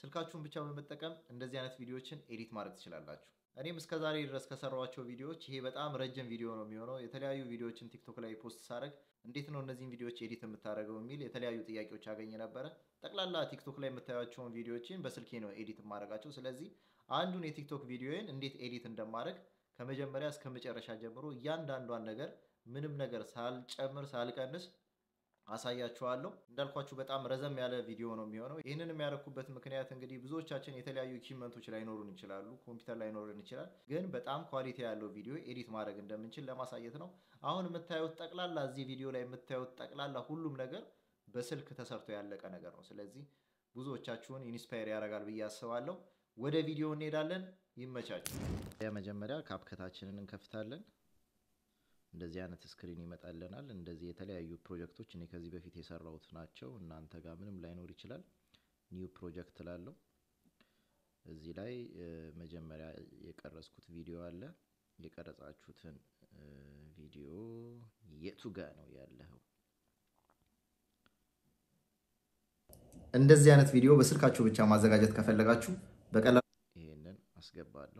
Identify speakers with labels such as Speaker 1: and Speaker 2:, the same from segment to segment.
Speaker 1: ስልካችሁን ብቻ በመጠቀም እንደዚህ አይነት ቪዲዮዎችን ኤዲት ማድረግ ትችላላችሁ። እኔም እስከ ዛሬ ድረስ ከሰራኋቸው ቪዲዮዎች ይሄ በጣም ረጅም ቪዲዮ ነው የሚሆነው። የተለያዩ ቪዲዮዎችን ቲክቶክ ላይ ፖስት ሳደርግ እንዴት ነው እነዚህን ቪዲዮዎች ኤዲት የምታደርገው የሚል የተለያዩ ጥያቄዎች አገኘ ነበረ። ጠቅላላ ቲክቶክ ላይ የምታዩቸውን ቪዲዮዎችን በስልኬ ነው ኤዲት የማደርጋቸው። ስለዚህ አንዱን የቲክቶክ ቪዲዮን እንዴት ኤዲት እንደማድረግ ከመጀመሪያ እስከ መጨረሻ ጀምሮ እያንዳንዷን ነገር ምንም ነገር ሳልጨምር ሳልቀንስ አሳያችኋለሁ። እንዳልኳችሁ በጣም ረዘም ያለ ቪዲዮ ነው የሚሆነው። ይህንን የሚያደርኩበት ምክንያት እንግዲህ ብዙዎቻችን የተለያዩ ኢኩዊፕመንቶች ላይኖሩን ይችላሉ፣ ኮምፒውተር ላይኖረን ይችላል። ግን በጣም ኳሊቲ ያለው ቪዲዮ ኤዲት ማድረግ እንደምንችል ለማሳየት ነው። አሁን የምታዩት ጠቅላላ እዚህ ቪዲዮ ላይ የምታዩት ጠቅላላ ሁሉም ነገር በስልክ ተሰርቶ ያለቀ ነገር ነው። ስለዚህ ብዙዎቻችሁን ኢንስፓየር ያደርጋል ብዬ አስባለሁ። ወደ ቪዲዮ እንሄዳለን። ይመቻችሁ። መጀመሪያ ካፕከታችንን እንከፍታለን። እንደዚህ አይነት ስክሪን ይመጣልናል። እንደዚህ የተለያዩ ፕሮጀክቶች እኔ ከዚህ በፊት የሰራሁት ናቸው። እናንተ ጋር ምንም ላይኖር ይችላል። ኒው ፕሮጀክት ላለው እዚህ ላይ መጀመሪያ የቀረጽኩት ቪዲዮ አለ። የቀረጻችሁትን ቪዲዮ የቱ ጋ ነው ያለው? እንደዚህ አይነት ቪዲዮ በስልካችሁ ብቻ ማዘጋጀት ከፈለጋችሁ በቀላሉ ይሄንን አስገባለሁ።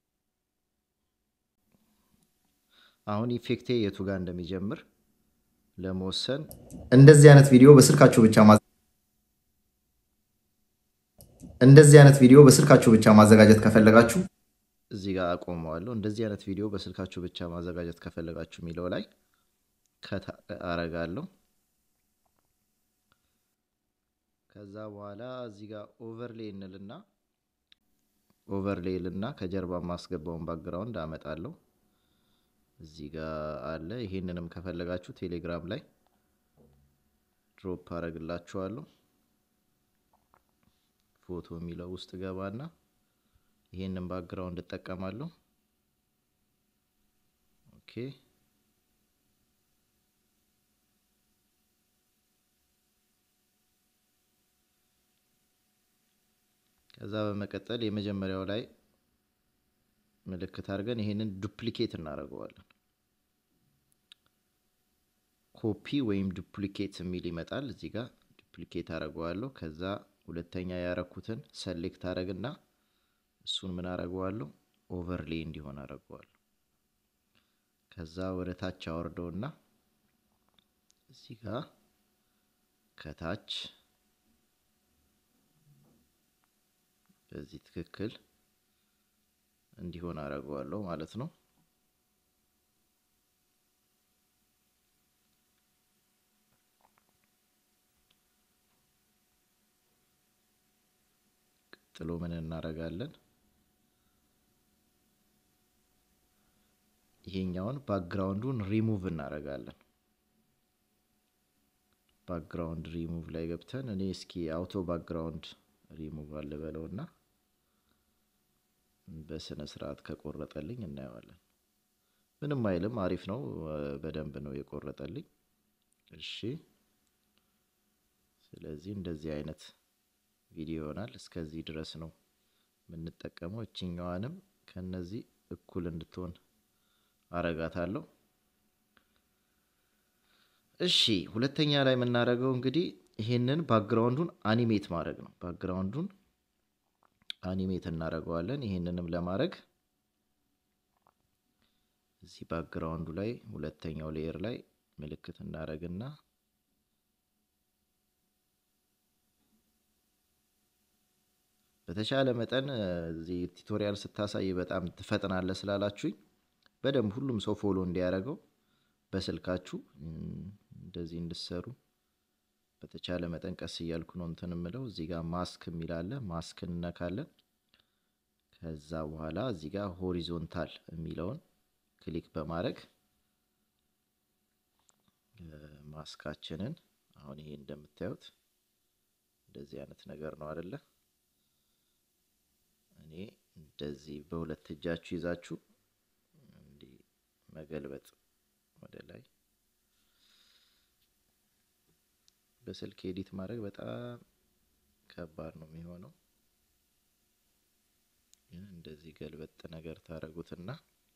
Speaker 1: አሁን ኢፌክቴ የቱ ጋር እንደሚጀምር ለመወሰን እንደዚህ አይነት ቪዲዮ በስልካችሁ ብቻ እንደዚህ አይነት ቪዲዮ በስልካችሁ ብቻ ማዘጋጀት ከፈለጋችሁ እዚህ ጋር አቆመዋለሁ። እንደዚህ አይነት ቪዲዮ በስልካችሁ ብቻ ማዘጋጀት ከፈለጋችሁ የሚለው ላይ ከት አረጋለሁ። ከዛ በኋላ እዚህ ጋር ኦቨርሌ እንልና ኦቨርሌ ልና ከጀርባ ማስገባውን ባክግራውንድ አመጣለሁ። እዚህ ጋር አለ። ይሄንንም ከፈለጋችሁ ቴሌግራም ላይ ድሮፕ አረግላችኋለሁ። ፎቶ የሚለው ውስጥ ገባና ይሄንን ባክግራውንድ እጠቀማለሁ። ኦኬ ከዛ በመቀጠል የመጀመሪያው ላይ ምልክት አድርገን ይሄንን ዱፕሊኬት እናደርገዋለን። ኮፒ ወይም ዱፕሊኬት የሚል ይመጣል። እዚህ ጋር ዱፕሊኬት አደርገዋለሁ። ከዛ ሁለተኛ ያረኩትን ሰሌክት አደረግና እሱን ምን አደርገዋለሁ ኦቨርሌ እንዲሆን አደርገዋለሁ። ከዛ ወደ ታች አወርደውና እዚህ ጋር ከታች በዚህ ትክክል እንዲሆን አደርገዋለሁ ማለት ነው። ቀጥሎ ምን እናደርጋለን? ይሄኛውን ባክግራውንዱን ሪሙቭ እናደርጋለን። ባክግራውንድ ሪሙቭ ላይ ገብተን እኔ እስኪ አውቶ ባክግራውንድ ሪሙቭ አልበለው እና በስነ ስርዓት ከቆረጠልኝ እናየዋለን። ምንም አይልም፣ አሪፍ ነው። በደንብ ነው የቆረጠልኝ። እሺ፣ ስለዚህ እንደዚህ አይነት ቪዲዮ ይሆናል። እስከዚህ ድረስ ነው የምንጠቀመው። እችኛዋንም ከነዚህ እኩል እንድትሆን አረጋታለሁ። እሺ፣ ሁለተኛ ላይ የምናደርገው እንግዲህ ይሄንን ባክግራውንዱን አኒሜት ማድረግ ነው። ባክግራውንዱን አኒሜት እናደርገዋለን። ይሄንንም ለማድረግ እዚህ ባክግራውንዱ ላይ ሁለተኛው ሌየር ላይ ምልክት እናደርግና በተሻለ መጠን እዚህ ቱቶሪያል ስታሳይ በጣም ትፈጥናለህ ስላላችሁኝ በደንብ ሁሉም ሰው ፎሎ እንዲያደርገው በስልካችሁ እንደዚህ እንድሰሩ በተቻለ መጠን ቀስ እያልኩ ነው እንትን የምለው። እዚህ ጋር ማስክ የሚል አለ። ማስክ እንነካለን። ከዛ በኋላ እዚህ ጋር ሆሪዞንታል የሚለውን ክሊክ በማድረግ ማስካችንን አሁን ይሄ እንደምታዩት እንደዚህ አይነት ነገር ነው አይደለ? እኔ እንደዚህ በሁለት እጃችሁ ይዛችሁ እንዲህ መገልበጥ ወደ ላይ በስልክ ኤዲት ማድረግ በጣም ከባድ ነው የሚሆነው። ግን እንደዚህ ገልበጥ ነገር ታደርጉትና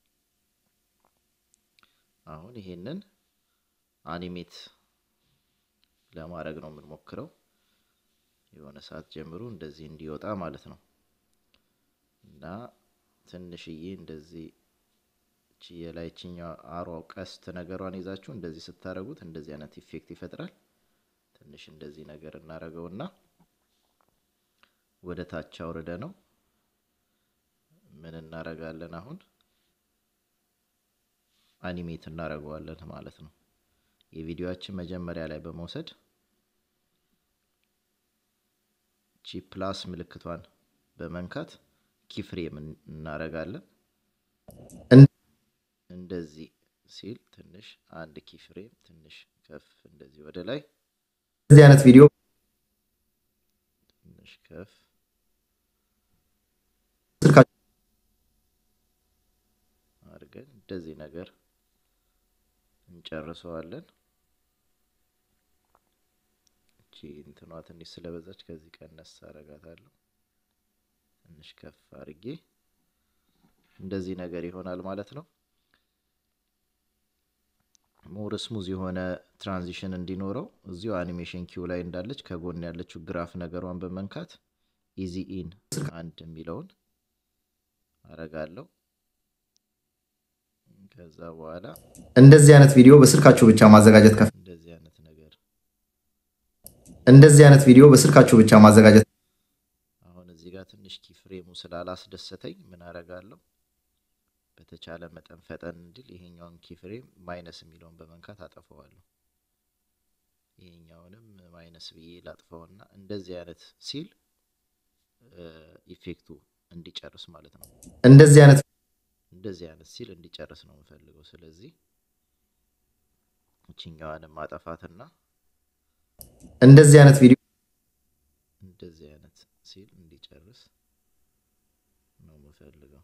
Speaker 1: አሁን ይሄንን አኒሜት ለማድረግ ነው የምንሞክረው። የሆነ ሰዓት ጀምሮ እንደዚህ እንዲወጣ ማለት ነው እና ትንሽዬ እንደዚህ የላይችኛው አሯ ቀስት ነገሯን ይዛችሁ እንደዚህ ስታደርጉት እንደዚህ አይነት ኢፌክት ይፈጥራል። ትንሽ እንደዚህ ነገር እናደርገውና ወደ ታች አውርደ ነው ምን እናደርጋለን አሁን አኒሜት እናደርገዋለን ማለት ነው። የቪዲዮአችን መጀመሪያ ላይ በመውሰድ ቺ ፕላስ ምልክቷን በመንካት ኪፍሬም እናደርጋለን። እንደዚህ ሲል ትንሽ አንድ ኪፍሬም ትንሽ ከፍ እንደዚህ ወደ ላይ
Speaker 2: እዚህ አይነት ቪዲዮ
Speaker 1: ትንሽ ከፍ አድርገን እንደዚህ ነገር እንጨርሰዋለን። እቺ እንትኗ ትንሽ ስለበዛች ከዚህ ቀነስ አረጋታለሁ። ትንሽ ከፍ አድርጌ እንደዚህ ነገር ይሆናል ማለት ነው። ሞር ስሙዝ የሆነ ትራንዚሽን እንዲኖረው እዚሁ አኒሜሽን ኪው ላይ እንዳለች ከጎን ያለችው ግራፍ ነገሯን በመንካት ኢዚ ኢን አንድ የሚለውን አረጋለሁ። ከዛ በኋላ
Speaker 2: እንደዚህ አይነት ቪዲዮ በስልካችሁ ብቻ ማዘጋጀት ከፍ
Speaker 1: እንደዚህ አይነት ነገር
Speaker 2: እንደዚህ አይነት ቪዲዮ በስልካችሁ ብቻ ማዘጋጀት
Speaker 1: አሁን እዚህ ጋር ትንሽ ኪፍሬሙ ስላላስደሰተኝ ምን አረጋለሁ በተቻለ መጠን ፈጠን እንዲል ይሄኛውን ኪፍሬም ማይነስ የሚለውን በመንካት አጠፈዋለሁ። ይሄኛውንም ማይነስ ብዬ ላጥፈውና እንደዚህ አይነት ሲል ኢፌክቱ እንዲጨርስ ማለት ነው።
Speaker 2: እንደዚህ አይነት
Speaker 1: እንደዚህ አይነት ሲል እንዲጨርስ ነው የምፈልገው። ስለዚህ እችኛዋንም ማጠፋትና
Speaker 2: እንደዚህ አይነት ቪዲዮ
Speaker 1: እንደዚህ አይነት ሲል እንዲጨርስ ነው የምፈልገው።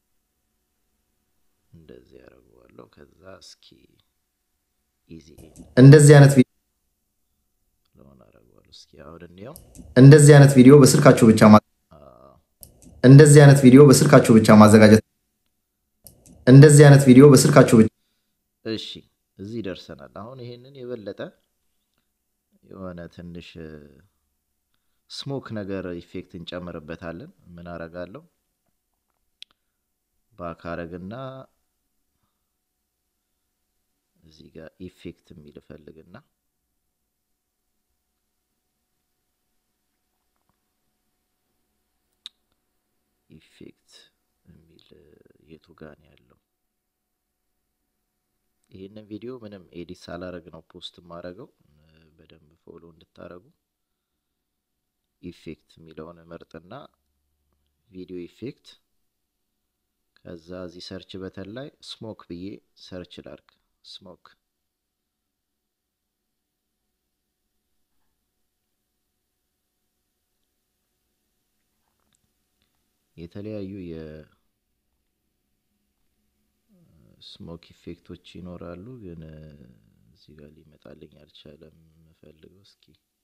Speaker 1: እንደዚህ ያደርገዋለሁ። ከዛ እስኪ ኢዚ
Speaker 2: እንደዚህ አይነት ቪዲዮ
Speaker 1: ለሆነ አደርገዋለሁ። እስኪ አሁን እንየው።
Speaker 2: እንደዚህ አይነት ቪዲዮ በስልካችሁ ብቻ ማ- እንደዚህ አይነት ቪዲዮ በስልካችሁ ብቻ ማዘጋጀት እንደዚህ አይነት ቪዲዮ በስልካችሁ ብቻ
Speaker 1: እሺ እዚህ ደርሰናል። አሁን ይሄንን የበለጠ የሆነ ትንሽ ስሞክ ነገር ኢፌክት እንጨምርበታለን። ምን አረጋለሁ? ባክ አረግና እዚህ ጋር ኢፌክት የሚል እፈልግና ኢፌክት የሚል የቱ ጋር ነው ያለው? ይህንን ቪዲዮ ምንም ኤዲት ሳላረግ ነው ፖስት የማረገው። በደንብ ፎሎ እንድታረጉ ኢፌክት የሚለውን መርጥና ቪዲዮ ኢፌክት ከዛ እዚህ ሰርች በተን ላይ ስሞክ ብዬ ሰርች ላርግ። ስሞክ የተለያዩ የስሞክ ኢፌክቶች ይኖራሉ፣ ግን እዚህ ጋር ሊመጣልኝ አልቻለም። የምፈልገው እስኪ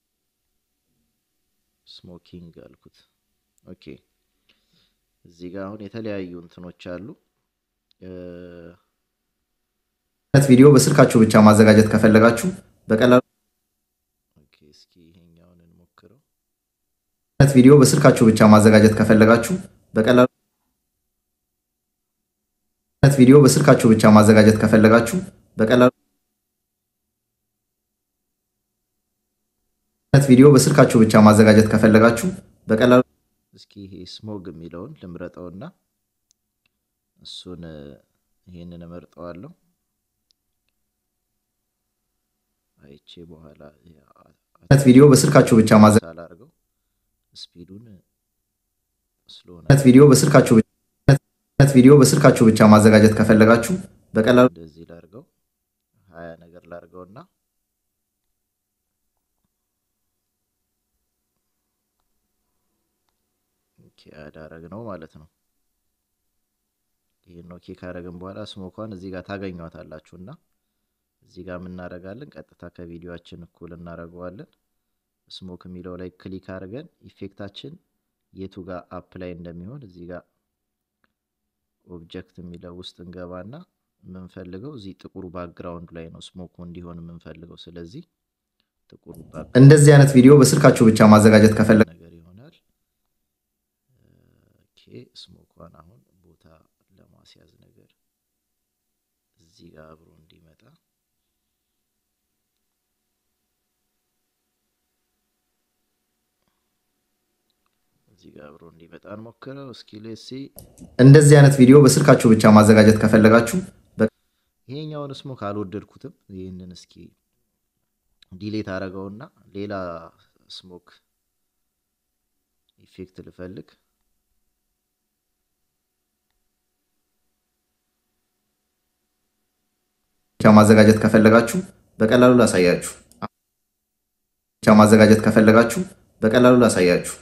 Speaker 1: ስሞኪንግ አልኩት። ኦኬ እዚህ ጋር አሁን የተለያዩ እንትኖች አሉ።
Speaker 2: አይነት ቪዲዮ በስልካችሁ ብቻ ማዘጋጀት ከፈለጋችሁ በቀላሉ
Speaker 1: ኦኬ እስኪ ይሄኛውን እንሞክረው።
Speaker 2: አይነት ቪዲዮ በስልካችሁ ብቻ ማዘጋጀት ከፈለጋችሁ በቀላሉ አይነት ቪዲዮ በስልካችሁ ብቻ ማዘጋጀት ከፈለጋችሁ በቀላሉ አይነት ቪዲዮ በስልካችሁ ብቻ ማዘጋጀት ከፈለጋችሁ በቀላሉ
Speaker 1: እስኪ ይሄ ስሞግ የሚለውን ልምረጠውና እሱን ይሄንን እመርጠዋለሁ። አይቼ በኋላ
Speaker 2: አይነት ቪዲዮ በስልካችሁ ብቻ ማዘጋጀት
Speaker 1: ሳላርገው ስፒዱን ስለሆነ
Speaker 2: አይነት ቪዲዮ በስልካችሁ ብቻ አይነት ቪዲዮ በስልካችሁ ብቻ ማዘጋጀት ከፈለጋችሁ በቀላሉ
Speaker 1: እንደዚህ ላርገው ሀያ ነገር ላርገውና ኦኬ አዳረግ ነው ማለት ነው። ይህን ኦኬ ካረግን በኋላ ስሞኳን እዚህ ጋር ታገኟታላችሁ እና እዚህ ጋር የምናደርጋለን ቀጥታ ከቪዲዮአችን እኩል እናደርገዋለን። ስሞክ የሚለው ላይ ክሊክ አድርገን ኢፌክታችን የቱ ጋር አፕ ላይ እንደሚሆን እዚህ ጋር ኦብጀክት የሚለው ውስጥ እንገባና የምንፈልገው እዚህ ጥቁሩ ባክግራውንድ ላይ ነው ስሞኩ እንዲሆን የምንፈልገው። ስለዚህ ጥቁር
Speaker 2: እንደዚህ አይነት ቪዲዮ በስልካችሁ ብቻ ማዘጋጀት ከፈለጋችሁ
Speaker 1: ነገር ይሆናል። ኦኬ ስሞኳን አሁን ቦታ ለማስያዝ ነገር እዚህ ጋር አብሮ እንዲመጣ እዚህ ጋር አብሮ እንዲመጣ እንሞክረው እስኪ ሌሲ
Speaker 2: እንደዚህ አይነት ቪዲዮ በስልካችሁ ብቻ ማዘጋጀት ከፈለጋችሁ
Speaker 1: ይሄኛውን ስሞክ አልወደድኩትም። ይህንን እስኪ ዲሌት አደረገውና ሌላ ስሞክ ኢፌክት ልፈልግ።
Speaker 2: ብቻ ማዘጋጀት ከፈለጋችሁ በቀላሉ ላሳያችሁ ብቻ ማዘጋጀት ከፈለጋችሁ በቀላሉ ላሳያችሁ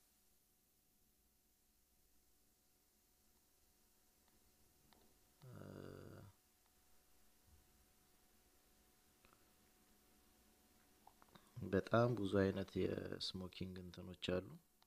Speaker 1: በጣም ብዙ አይነት የስሞኪንግ እንትኖች አሉ።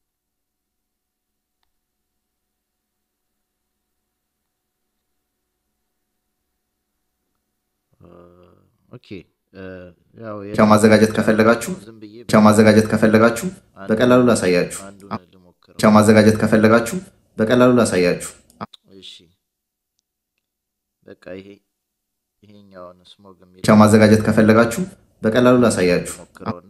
Speaker 1: ኦኬ ያው
Speaker 2: ብቻ ማዘጋጀት ከፈለጋችሁ
Speaker 1: ዝም ብዬ
Speaker 2: ብቻ ማዘጋጀት ከፈለጋችሁ በቀላሉ ላሳያችሁ
Speaker 1: አንዱን ልሞክረው።
Speaker 2: ብቻ ማዘጋጀት ከፈለጋችሁ በቀላሉ ላሳያችሁ
Speaker 1: እሺ በቃ ይሄ ይሄኛውን ስሞግ የሚል
Speaker 2: ብቻ ማዘጋጀት ከፈለጋችሁ በቀላሉ ላሳያችሁ
Speaker 1: ሞክረውና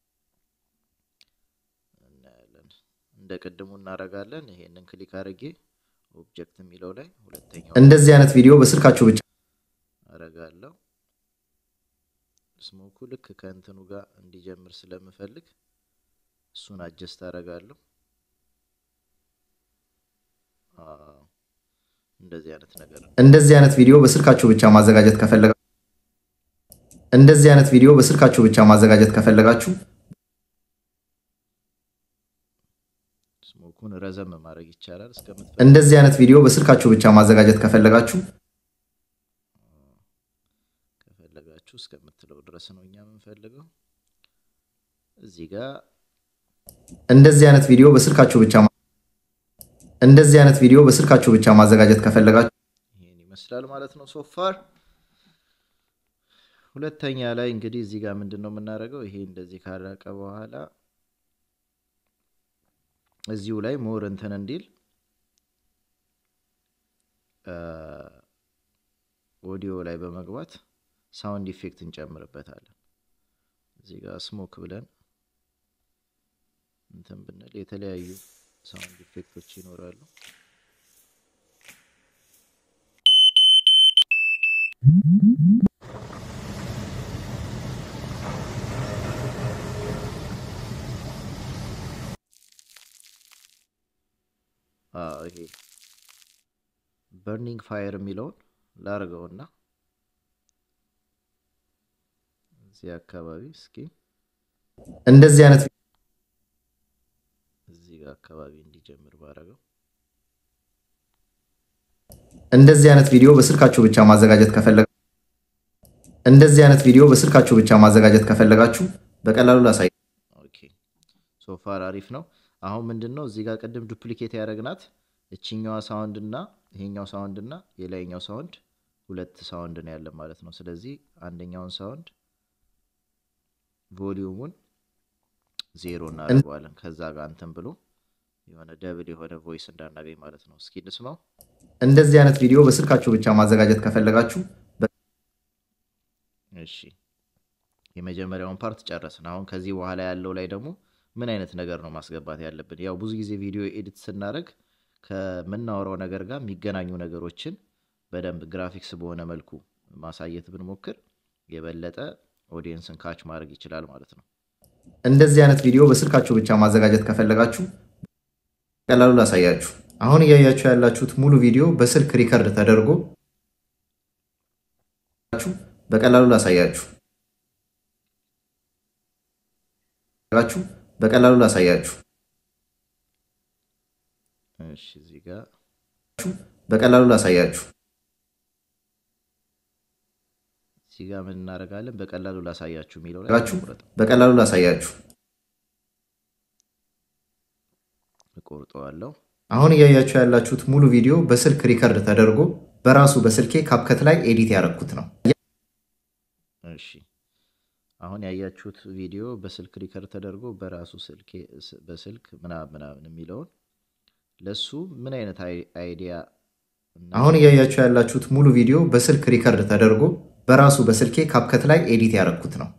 Speaker 1: እናያለን። እንደ ቅድሙ እናደርጋለን። ይሄንን ክሊክ አድርጌ ኦብጀክት የሚለው ላይ ሁለተኛው
Speaker 2: እንደዚህ አይነት ቪዲዮ በስልካችሁ ብቻ
Speaker 1: አረጋለሁ። ስሞኩ ልክ ከእንትኑ ጋር እንዲጀምር ስለምፈልግ እሱን አጀስት አረጋለሁ። አዎ፣ እንደዚህ አይነት ነገር ነው።
Speaker 2: እንደዚህ አይነት ቪዲዮ በስልካችሁ ብቻ ማዘጋጀት ከፈለጋ እንደዚህ አይነት ቪዲዮ በስልካችሁ ብቻ ማዘጋጀት ከፈለጋችሁ
Speaker 1: ስሞኩን ረዘም ማድረግ ይቻላል እስከምትፈልግ
Speaker 2: እንደዚህ አይነት ቪዲዮ በስልካችሁ ብቻ ማዘጋጀት ከፈለጋችሁ
Speaker 1: ከፈለጋችሁ እስከምትለው ድረስ ነው እኛ የምንፈልገው። እዚህ ጋር
Speaker 2: እንደዚህ አይነት ቪዲዮ በስልካችሁ ብቻ ማ- እንደዚህ አይነት ቪዲዮ በስልካችሁ ብቻ ማዘጋጀት ከፈለጋችሁ
Speaker 1: ይሄን ይመስላል ማለት ነው ሶፋር። ሁለተኛ ላይ እንግዲህ እዚህ ጋር ምንድን ነው የምናደርገው? ይሄ እንደዚህ ካለቀ በኋላ እዚሁ ላይ ሞር እንትን እንዲል ኦዲዮ ላይ በመግባት ሳውንድ ኢፌክት እንጨምርበታለን። እዚህ ጋር ስሞክ ብለን እንትን ብንል የተለያዩ ሳውንድ ኢፌክቶች ይኖራሉ። አዎ ይሄ በርኒንግ ፋየር የሚለውን ላርገውና እዚህ አካባቢ እስኪ
Speaker 2: እንደዚህ አይነት
Speaker 1: እዚህ ጋር አካባቢ እንዲጀምር ባረገው
Speaker 2: እንደዚህ አይነት ቪዲዮ በስልካችሁ ብቻ ማዘጋጀት ከፈለጋ እንደዚህ አይነት ቪዲዮ በስልካችሁ ብቻ ማዘጋጀት ከፈለጋችሁ በቀላሉ ላሳይ
Speaker 1: ኦኬ ሶፋር አሪፍ ነው። አሁን ምንድን ነው እዚህ ጋር ቅድም ዱፕሊኬት ያደረግናት እችኛዋ ሳውንድ እና ይሄኛው ሳውንድ እና የላይኛው ሳውንድ ሁለት ሳውንድ ነው ያለን ማለት ነው። ስለዚህ አንደኛውን ሳውንድ ቮሊዩሙን ዜሮ እናደርገዋለን። ከዛ ጋር እንትን ብሎ የሆነ ደብል የሆነ ቮይስ እንዳናገኝ ማለት ነው። እስኪ እንስማው።
Speaker 2: እንደዚህ አይነት ቪዲዮ በስልካችሁ ብቻ ማዘጋጀት ከፈለጋችሁ
Speaker 1: እሺ የመጀመሪያውን ፓርት ጨረስን። አሁን ከዚህ በኋላ ያለው ላይ ደግሞ ምን አይነት ነገር ነው ማስገባት ያለብን? ያው ብዙ ጊዜ ቪዲዮ ኤዲት ስናደርግ ከምናወራው ነገር ጋር የሚገናኙ ነገሮችን በደንብ ግራፊክስ በሆነ መልኩ ማሳየት ብንሞክር የበለጠ ኦዲየንስን ካች ማድረግ ይችላል ማለት ነው።
Speaker 2: እንደዚህ አይነት ቪዲዮ በስልካችሁ ብቻ ማዘጋጀት ከፈለጋችሁ ቀላሉ ላሳያችሁ። አሁን እያያችሁ ያላችሁት ሙሉ ቪዲዮ በስልክ ሪከርድ ተደርጎ በቀላሉ ላሳያችሁ በቀላሉ ላሳያችሁ
Speaker 1: እሺ እዚህ ጋር
Speaker 2: በቀላሉ ላሳያችሁ
Speaker 1: እዚህ ጋር ምን እናደርጋለን? በቀላሉ ላሳያችሁ የሚለው ላይ
Speaker 2: ላሳያችሁ
Speaker 1: እንቁረጥ።
Speaker 2: በቀላሉ ላሳያችሁ።
Speaker 1: እቆርጠዋለሁ።
Speaker 2: አሁን እያያችሁ ያላችሁት ሙሉ ቪዲዮ በስልክ ሪከርድ ተደርጎ በራሱ በስልኬ ካፕከት ላይ ኤዲት ያደረኩት ነው።
Speaker 1: እሺ አሁን ያያችሁት ቪዲዮ በስልክ ሪከርድ ተደርጎ በራሱ ስልክ በስልክ ምናምን ምናምን የሚለውን ለሱ ምን አይነት አይዲያ
Speaker 2: አሁን እያያችሁ ያላችሁት ሙሉ ቪዲዮ በስልክ ሪከርድ ተደርጎ በራሱ በስልኬ ካፕከት ላይ ኤዲት ያደረኩት ነው።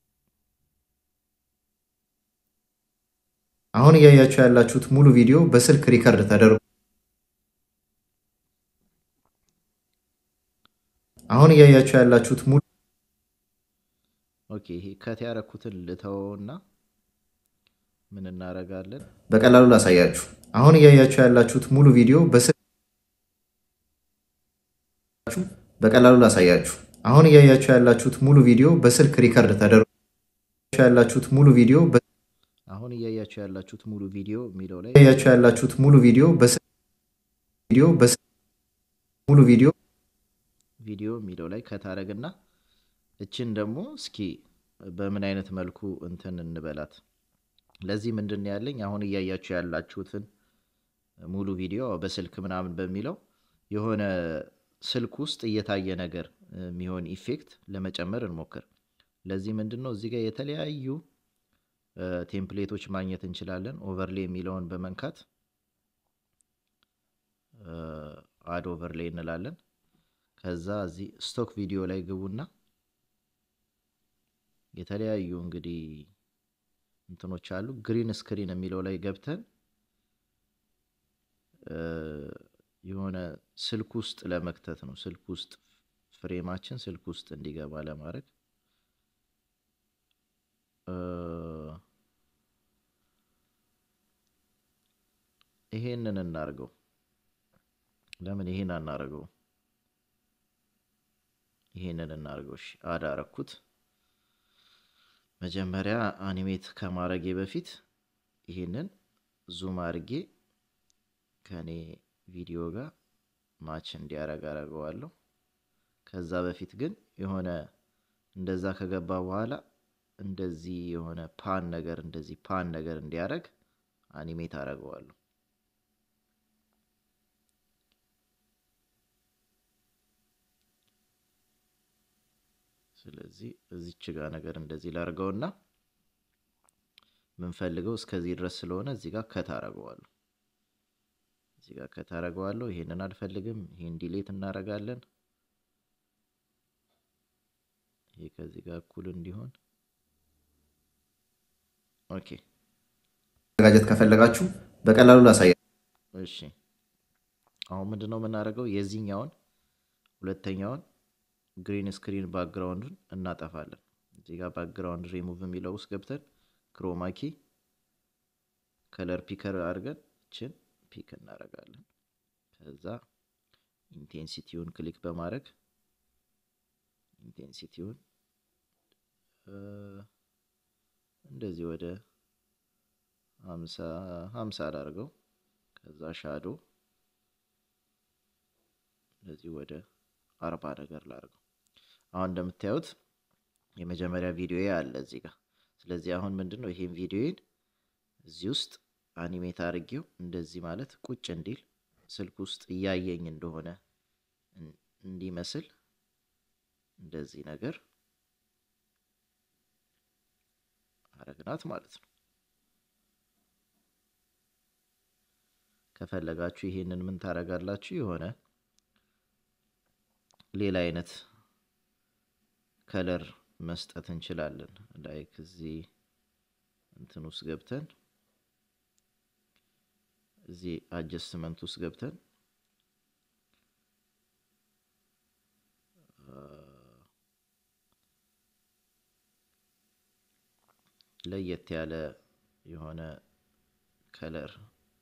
Speaker 2: አሁን እያያችሁ ያላችሁት ሙሉ ቪዲዮ በስልክ ሪከርድ ተደርጎ አሁን እያያችሁ ያላችሁት ሙሉ
Speaker 1: ኦኬ ይሄ ከት ያረኩትን ልተወውና ምን እናደርጋለን?
Speaker 2: በቀላሉ ላሳያችሁ። አሁን እያያችሁ ያላችሁት ሙሉ ቪዲዮ በስልክ በቀላሉ ላሳያችሁ። አሁን እያያችሁ ያላችሁት ሙሉ ቪዲዮ በስልክ ሪከርድ ተደርጎ ያላችሁት ሙሉ ቪዲዮ
Speaker 1: አሁን እያያችሁ ያላችሁት ሙሉ ቪዲዮ የሚለው ላይ
Speaker 2: እያያችሁ ያላችሁት ሙሉ ቪዲዮ በስልክ ቪዲዮ በስልክ ሙሉ ቪዲዮ
Speaker 1: ቪዲዮ የሚለው ላይ ከታረግና እችን ደግሞ እስኪ በምን አይነት መልኩ እንትን እንበላት። ለዚህ ምንድን ነው ያለኝ አሁን እያያችሁ ያላችሁትን ሙሉ ቪዲዮ በስልክ ምናምን በሚለው የሆነ ስልክ ውስጥ እየታየ ነገር የሚሆን ኢፌክት ለመጨመር እንሞክር። ለዚህ ምንድን ነው እዚህ ጋር የተለያዩ ቴምፕሌቶች ማግኘት እንችላለን። ኦቨርሌ የሚለውን በመንካት አድ ኦቨርሌ እንላለን። ከዛ እዚህ ስቶክ ቪዲዮ ላይ ግቡና የተለያዩ እንግዲህ እንትኖች አሉ። ግሪን ስክሪን የሚለው ላይ ገብተን የሆነ ስልክ ውስጥ ለመክተት ነው። ስልክ ውስጥ ፍሬማችን ስልክ ውስጥ እንዲገባ ለማድረግ ይሄንን እናርገው። ለምን ይሄን አናርገው? ይሄንን እናርገው። እሺ አዳረኩት። መጀመሪያ አኒሜት ከማድረጌ በፊት ይሄንን ዙም አድርጌ ከኔ ቪዲዮ ጋር ማች እንዲያረግ አረገዋለሁ። ከዛ በፊት ግን የሆነ እንደዛ ከገባ በኋላ እንደዚህ የሆነ ፓን ነገር እንደዚህ ፓን ነገር እንዲያረግ አኒሜት አረገዋለሁ። ስለዚህ እዚች ጋር ነገር እንደዚህ ላርገውና ምንፈልገው እስከዚህ ድረስ ስለሆነ እዚህ ጋር ከት አረገዋለሁ። እዚህ ጋር ከት አረገዋለሁ። ይሄንን አልፈልግም። ይሄን ዲሌት እናረጋለን። ይሄ ከዚህ ጋር እኩል እንዲሆን ኦኬ።
Speaker 2: መዘጋጀት ከፈለጋችሁ በቀላሉ ላሳያ።
Speaker 1: እሺ አሁን ምንድን ነው የምናደርገው? የዚህኛውን ሁለተኛውን ግሪን ስክሪን ባክግራውንዱን እናጠፋለን። እዚህ ጋር ባክግራውንድ ሪሙቭ የሚለው ውስጥ ገብተን ክሮማኪ ከለር ፒከር አድርገን ችን ፒክ እናደርጋለን። ከዛ ኢንቴንሲቲውን ክሊክ በማድረግ ኢንቴንሲቲውን እንደዚህ ወደ ሀምሳ አዳርገው። ከዛ ሻዶ እንደዚህ ወደ አርባ ነገር ላድርገው። አሁን እንደምታዩት የመጀመሪያ ቪዲዮ አለ እዚህ ጋር። ስለዚህ አሁን ምንድን ነው ይሄን ቪዲዮን እዚህ ውስጥ አኒሜት አድርጌው እንደዚህ ማለት ቁጭ እንዲል ስልክ ውስጥ እያየኝ እንደሆነ እንዲመስል እንደዚህ ነገር አረግናት ማለት ነው። ከፈለጋችሁ ይሄንን ምን ታረጋላችሁ? የሆነ ሌላ አይነት ከለር መስጠት እንችላለን። ላይክ እዚህ እንትን ውስጥ ገብተን እዚህ አጀስትመንት ውስጥ ገብተን ለየት ያለ የሆነ ከለር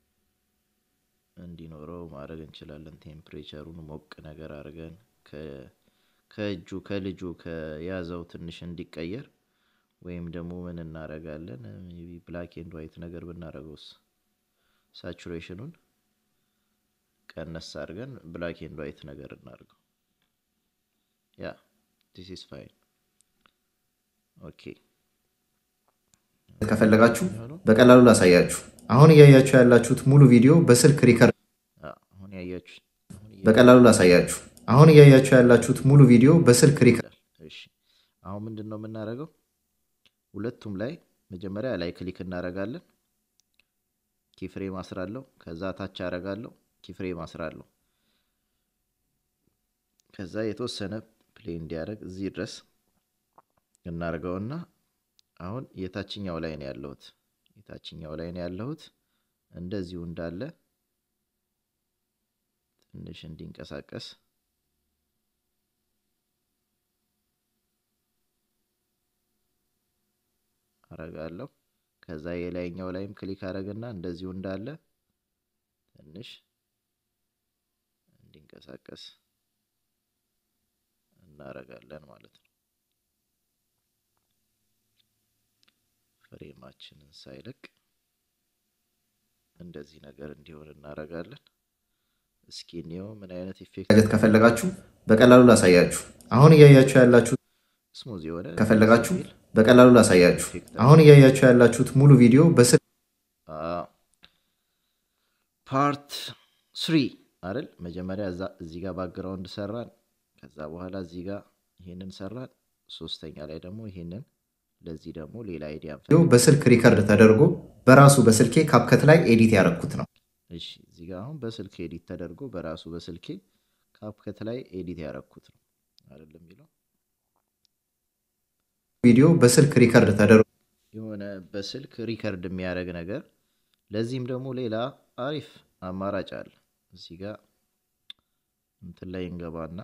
Speaker 1: እንዲኖረው ማድረግ እንችላለን። ቴምፕሬቸሩን ሞቅ ነገር አድርገን ከእጁ ከልጁ ከያዘው ትንሽ እንዲቀየር ወይም ደግሞ ምን እናደርጋለን ብላክ ኤንድ ዋይት ነገር ብናደርገውስ ሳቹሬሽኑን ቀነስ አድርገን ብላክ ኤንድ ዋይት ነገር እናድርገው። ያ ዲስ ኢዝ ፋይን ኦኬ።
Speaker 2: ከፈለጋችሁ በቀላሉ ላሳያችሁ። አሁን እያያችሁ ያላችሁት ሙሉ ቪዲዮ በስልክ ሪከርድ
Speaker 1: አሁን ያያችሁ
Speaker 2: በቀላሉ ላሳያችሁ። አሁን እያያችሁ ያላችሁት ሙሉ ቪዲዮ በስልክ ሪከርድ
Speaker 1: እሺ፣ አሁን ምንድን ነው የምናደርገው? ሁለቱም ላይ መጀመሪያ ላይ ክሊክ እናደርጋለን። ኪፍሬም አስራለሁ። ከዛ ታች አደርጋለሁ። ኪፍሬም አስራለሁ። ከዛ የተወሰነ ፕሌይ እንዲያደርግ እዚህ ድረስ እናደርገውና አሁን የታችኛው ላይ ነው ያለሁት። የታችኛው ላይ ነው ያለሁት። እንደዚሁ እንዳለ ትንሽ እንዲንቀሳቀስ አረጋለሁ። ከዛ የላይኛው ላይም ክሊክ አረግና እንደዚሁ እንዳለ ትንሽ እንዲንቀሳቀስ እናረጋለን ማለት ነው። ፍሬማችንን ሳይለቅ እንደዚህ ነገር እንዲሆን እናረጋለን። እስኪ እኒው ምን አይነት ኢፌክት
Speaker 2: ከፈለጋችሁ በቀላሉ ላሳያችሁ። አሁን እያያችሁ ያላችሁት
Speaker 1: ስሙዝ የሆነ
Speaker 2: ከፈለጋችሁ በቀላሉ ላሳያችሁ። አሁን እያያችሁ ያላችሁት ሙሉ ቪዲዮ በስልክ
Speaker 1: ፓርት ስሪ አይደል? መጀመሪያ እዛ እዚህ ጋር ባክግራውንድ ሰራን። ከዛ በኋላ እዚህ ጋር ይሄንን ሰራን። ሶስተኛ ላይ ደግሞ ይሄንን ለዚህ ደግሞ ሌላ አይዲያ
Speaker 2: ቪዲዮ በስልክ ሪከርድ ተደርጎ በራሱ በስልኬ ካፕከት ላይ ኤዲት ያደረኩት ነው።
Speaker 1: እሺ እዚህ ጋር አሁን በስልክ ኤዲት ተደርጎ በራሱ በስልኬ ካፕከት ላይ ኤዲት ያደረኩት ነው አይደለም የሚለው
Speaker 2: ቪዲዮ በስልክ ሪከርድ ተደርጎ
Speaker 1: የሆነ በስልክ ሪከርድ የሚያደርግ ነገር። ለዚህም ደግሞ ሌላ አሪፍ አማራጭ አለ። እዚህ ጋር እንትን ላይ እንገባና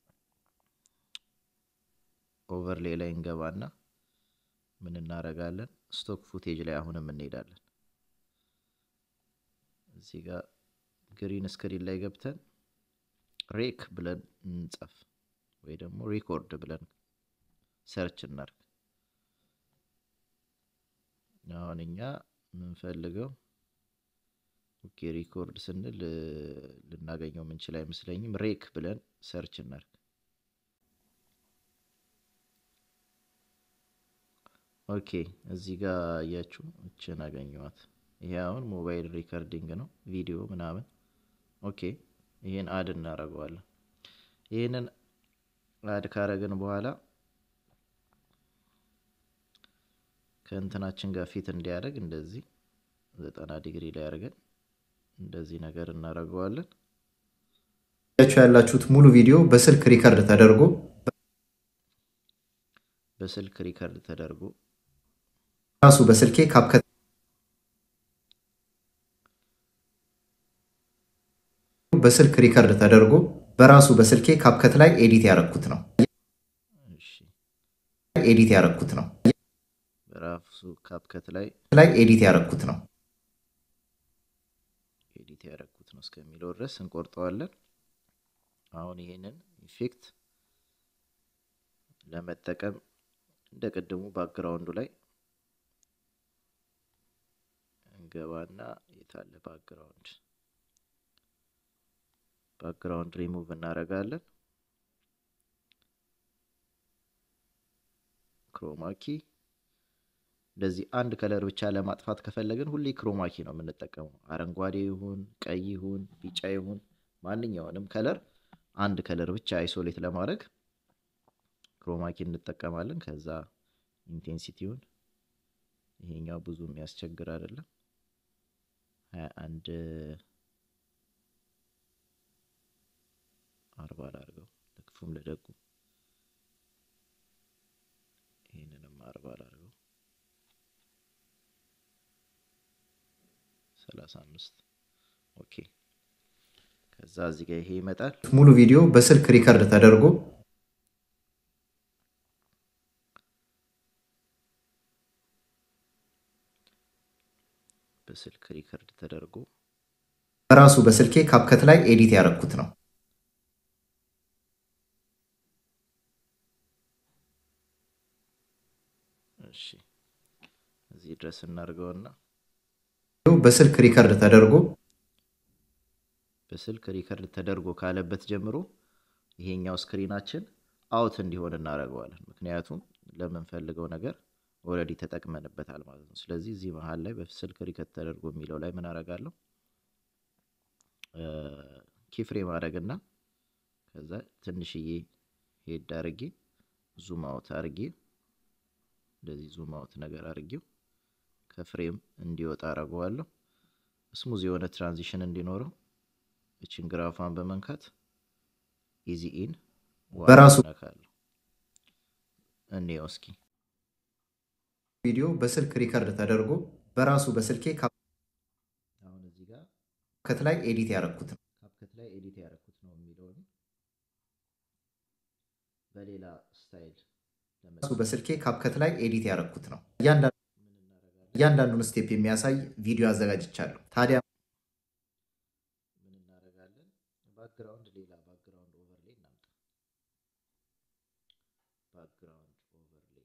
Speaker 1: ኦቨርሌ ላይ እንገባና ምን እናደርጋለን? ስቶክ ፉቴጅ ላይ አሁንም እንሄዳለን። እዚህ ጋር ግሪን ስክሪን ላይ ገብተን ሬክ ብለን እንጻፍ ወይ ደግሞ ሪኮርድ ብለን ሰርች እናርግ። አሁን እኛ የምንፈልገው ኦኬ ሪኮርድ ስንል ልናገኘው የምንችል አይመስለኝም። ሬክ ብለን ሰርች እናርግ። ኦኬ እዚህ ጋር እያችሁ እችን አገኘዋት። ይሄ አሁን ሞባይል ሪከርዲንግ ነው፣ ቪዲዮ ምናምን። ኦኬ ይህን አድ እናደርገዋለን። ይህንን አድ ካረግን በኋላ ከእንትናችን ጋር ፊት እንዲያደርግ እንደዚህ ዘጠና ዲግሪ ላይ አድርገን እንደዚህ ነገር እናደርገዋለን።
Speaker 2: ያችሁ ያላችሁት ሙሉ ቪዲዮ በስልክ ሪከርድ ተደርጎ
Speaker 1: በስልክ ሪከርድ ተደርጎ
Speaker 2: ራሱ በስልኬ ካፕከት በስልክ ሪከርድ ተደርጎ በራሱ በስልኬ ካፕከት ላይ ኤዲት ያደረኩት ነው።
Speaker 1: እሺ
Speaker 2: ኤዲት ያደረኩት ነው።
Speaker 1: በራሱ ካፕከት ላይ
Speaker 2: ላይ ኤዲት ያደረኩት ነው።
Speaker 1: ኤዲት ያደረኩት ነው እስከሚለው ድረስ እንቆርጠዋለን። አሁን ይሄንን ኢፌክት ለመጠቀም እንደ ቅድሙ ባክግራውንዱ ላይ እንገባና የታለ ባክግራውንድ ባክግራውንድ ሪሙቭ እናደርጋለን። ክሮማኪ እንደዚህ አንድ ከለር ብቻ ለማጥፋት ከፈለግን ሁሌ ክሮማኪ ነው የምንጠቀመው። አረንጓዴ ይሁን ቀይ ይሁን ቢጫ ይሁን ማንኛውንም ከለር አንድ ከለር ብቻ አይሶሌት ለማድረግ ክሮማኪ እንጠቀማለን። ከዛ ኢንቴንሲቲውን ይሄኛው ብዙ የሚያስቸግር አይደለም። ሀያ አንድ አርባ ላድርገው ለክፉም ለደጉ ይህንንም አርባ ላድርገው ሰላሳ አምስት ኦኬ። ከዛ እዚህ ጋር ይሄ ይመጣል።
Speaker 2: ሙሉ ቪዲዮ በስልክ ሪከርድ ተደርጎ
Speaker 1: በስልክ ሪከርድ ተደርጎ
Speaker 2: በራሱ በስልኬ ካፕከት ላይ ኤዲት ያደረኩት ነው።
Speaker 1: እሺ እዚህ ድረስ እናድርገውና
Speaker 2: በስልክ ሪከርድ ተደርጎ
Speaker 1: በስልክ ሪከርድ ተደርጎ ካለበት ጀምሮ ይሄኛው ስክሪናችን አውት እንዲሆን እናደርገዋለን። ምክንያቱም ለምንፈልገው ነገር ኦልሬዲ ተጠቅመንበታል ማለት ነው። ስለዚህ እዚህ መሀል ላይ በስልክ ሪከርድ ተደርጎ የሚለው ላይ ምን አደርጋለሁ? ኪፍሬም አደርግና ከዛ ትንሽዬ ሄድ አድርጌ ዙም አውት አድርጌ እንደዚህ ዙም አውት ነገር አድርጌው ከፍሬም እንዲወጣ አደርገዋለሁ። ስሙዝ የሆነ ትራንዚሽን እንዲኖረው እችን ግራፏን በመንካት ኢዚ ኢን
Speaker 2: በራሱ
Speaker 1: ነካለሁ። እንየው እስኪ
Speaker 2: ቪዲዮ በስልክ ሪከርድ ተደርጎ በራሱ በስልኬ
Speaker 1: አሁን እዚህ ጋር
Speaker 2: ካፕከት ላይ ኤዲት ያደረኩት ነው።
Speaker 1: ካፕከት ላይ ኤዲት ያደረኩት ነው የሚለውን በሌላ ስታይል
Speaker 2: ራሱ በስልኬ ካፕከት ላይ ኤዲት ያደረኩት ነው። እያንዳንዱን ስቴፕ የሚያሳይ ቪዲዮ አዘጋጅቻለሁ። ታዲያ
Speaker 1: ምን እናደርጋለን? ባክግራውንድ ሌላ ባክግራውንድ ኦቨርሌይ እናምጣ። ባክግራውንድ ኦቨርሌይ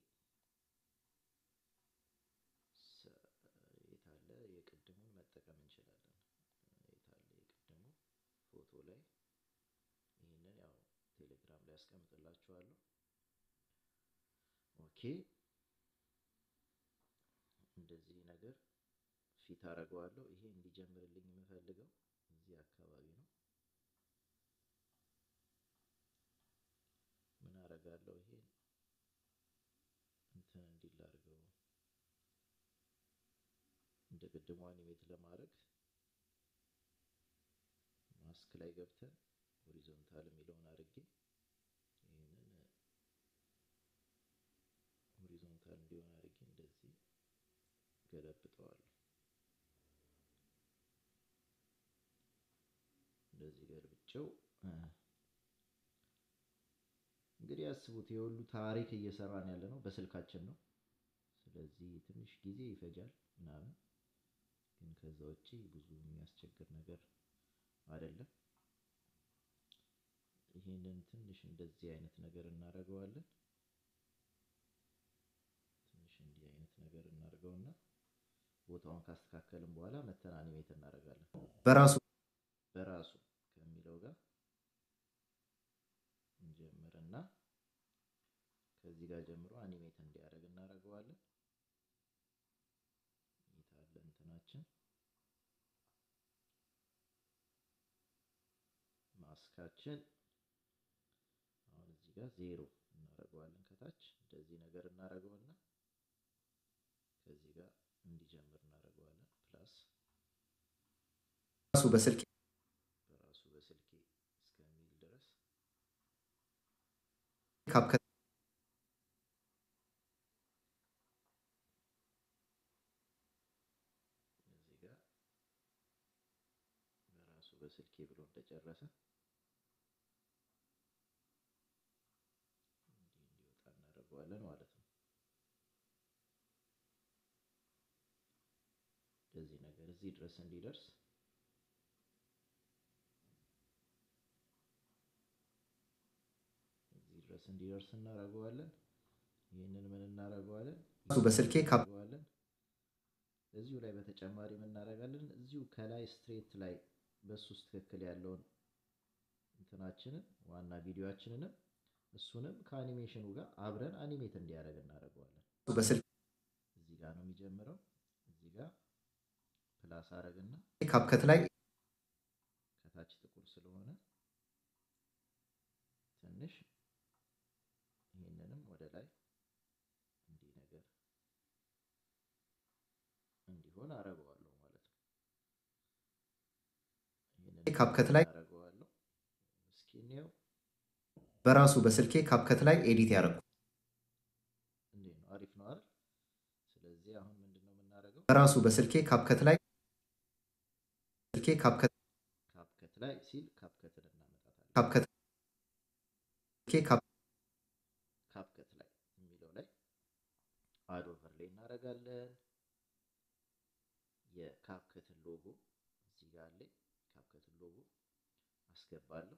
Speaker 1: የታለ? የቅድሙን መጠቀም እንችላለን። የታለ? የቅድሙ ፎቶ ላይ ይህንን ያው ቴሌግራም ላይ ያስቀምጥላችኋለሁ። ኦኬ እንደዚህ ነገር ፊት አደርገዋለሁ። ይሄ እንዲጀምርልኝ የምፈልገው እዚህ አካባቢ ነው። ምን አደርጋለሁ? ይሄ እንትን እንዲል አድርገው እንደ ቅድሙ አኒሜት ለማድረግ ማስክ ላይ ገብተን ሆሪዞንታል የሚለውን አድርጌ ይህንን ሆሪዞንታል እንዲሆን አድርጌ እንደዚህ ገለብጠዋለሁ። እንደዚህ ገልብጬው እንግዲህ ያስቡት የሁሉ ታሪክ እየሰራን ያለ ነው በስልካችን ነው። ስለዚህ ትንሽ ጊዜ ይፈጃል ምናምን፣ ግን ከዛ ውጪ ብዙ የሚያስቸግር ነገር አይደለም። ይህንን ትንሽ እንደዚህ አይነት ነገር እናደርገዋለን። ትንሽ እንዲህ አይነት ነገር እናደርገውና ቦታውን ካስተካከልን በኋላ መተን አኒሜት እናደርጋለን።
Speaker 2: በራሱ
Speaker 1: በራሱ ከሚለው ጋር እንጀምርና ከዚህ ጋር ጀምሮ አኒሜት እንዲያደርግ እናደርገዋለን። የታለ እንትናችን ማስካችን አሁን እዚህ ጋር ዜሮ እናደርገዋለን። ከታች እንደዚህ ነገር እናደርገውና ከዚህ ጋር እንዲጀምር እናደርገዋለን። ፕላስ
Speaker 2: ራሱ በስልኬ
Speaker 1: በራሱ በስልኬ እስከሚል ድረስ
Speaker 2: ካፕከት
Speaker 1: እዚህ ጋር በራሱ በስልኬ ብሎ እንደጨረሰ እንዲህ እንዲወጣ እናደርገዋለን ማለት ነው። እንደዚህ ነገር እዚህ ድረስ እንዲደርስ እዚህ ድረስ እንዲደርስ እናደርገዋለን። ይህንን ምን እናደርገዋለን?
Speaker 2: ራሱ በስልኬ ካፕ
Speaker 1: እናደርገዋለን። እዚሁ ላይ በተጨማሪ ምን እናደርጋለን? እዚሁ ከላይ ስትሬት ላይ በሱ ውስጥ ትክክል ያለውን እንትናችንን ዋና ቪዲዮአችንንም እሱንም ከአኒሜሽኑ ጋር አብረን አኒሜት እንዲያደርግ እናደርገዋለን።
Speaker 2: በስልኬ
Speaker 1: እዚህ ጋር ነው የሚጀምረው። እዚህ ጋር ፕላስ አረግና
Speaker 2: ካፕከት ላይ
Speaker 1: ከታች ጥቁር ስለሆነ ትንሽ ይህንንም ወደ ላይ እንዲህ ነገር እንዲሆን አረገዋለሁ ማለት ነው። ይህንን
Speaker 2: ካፕከት ላይ
Speaker 1: አረገዋለሁ። እስኪ እንየው
Speaker 2: በራሱ በስልኬ ካፕከት ላይ ኤዲት ያደረኩት
Speaker 1: እንዴት ነው? አሪፍ ነው አይደል? ስለዚህ አሁን ምንድን ነው የምናደርገው?
Speaker 2: በራሱ በስልኬ ካፕከት ላይ ስልኬ ካፕከት
Speaker 1: ካፕከት ላይ ሲል ካፕከትን እናመጣታለን።
Speaker 2: ካፕከት ስልኬ ካፕ
Speaker 1: ካፕከት ላይ የሚለው ላይ አድ ኦቨር ላይ እናደርጋለን። የካፕከትን ሎጎ እዚህ ጋር አለ። ካፕከትን ሎጎ አስገባለሁ።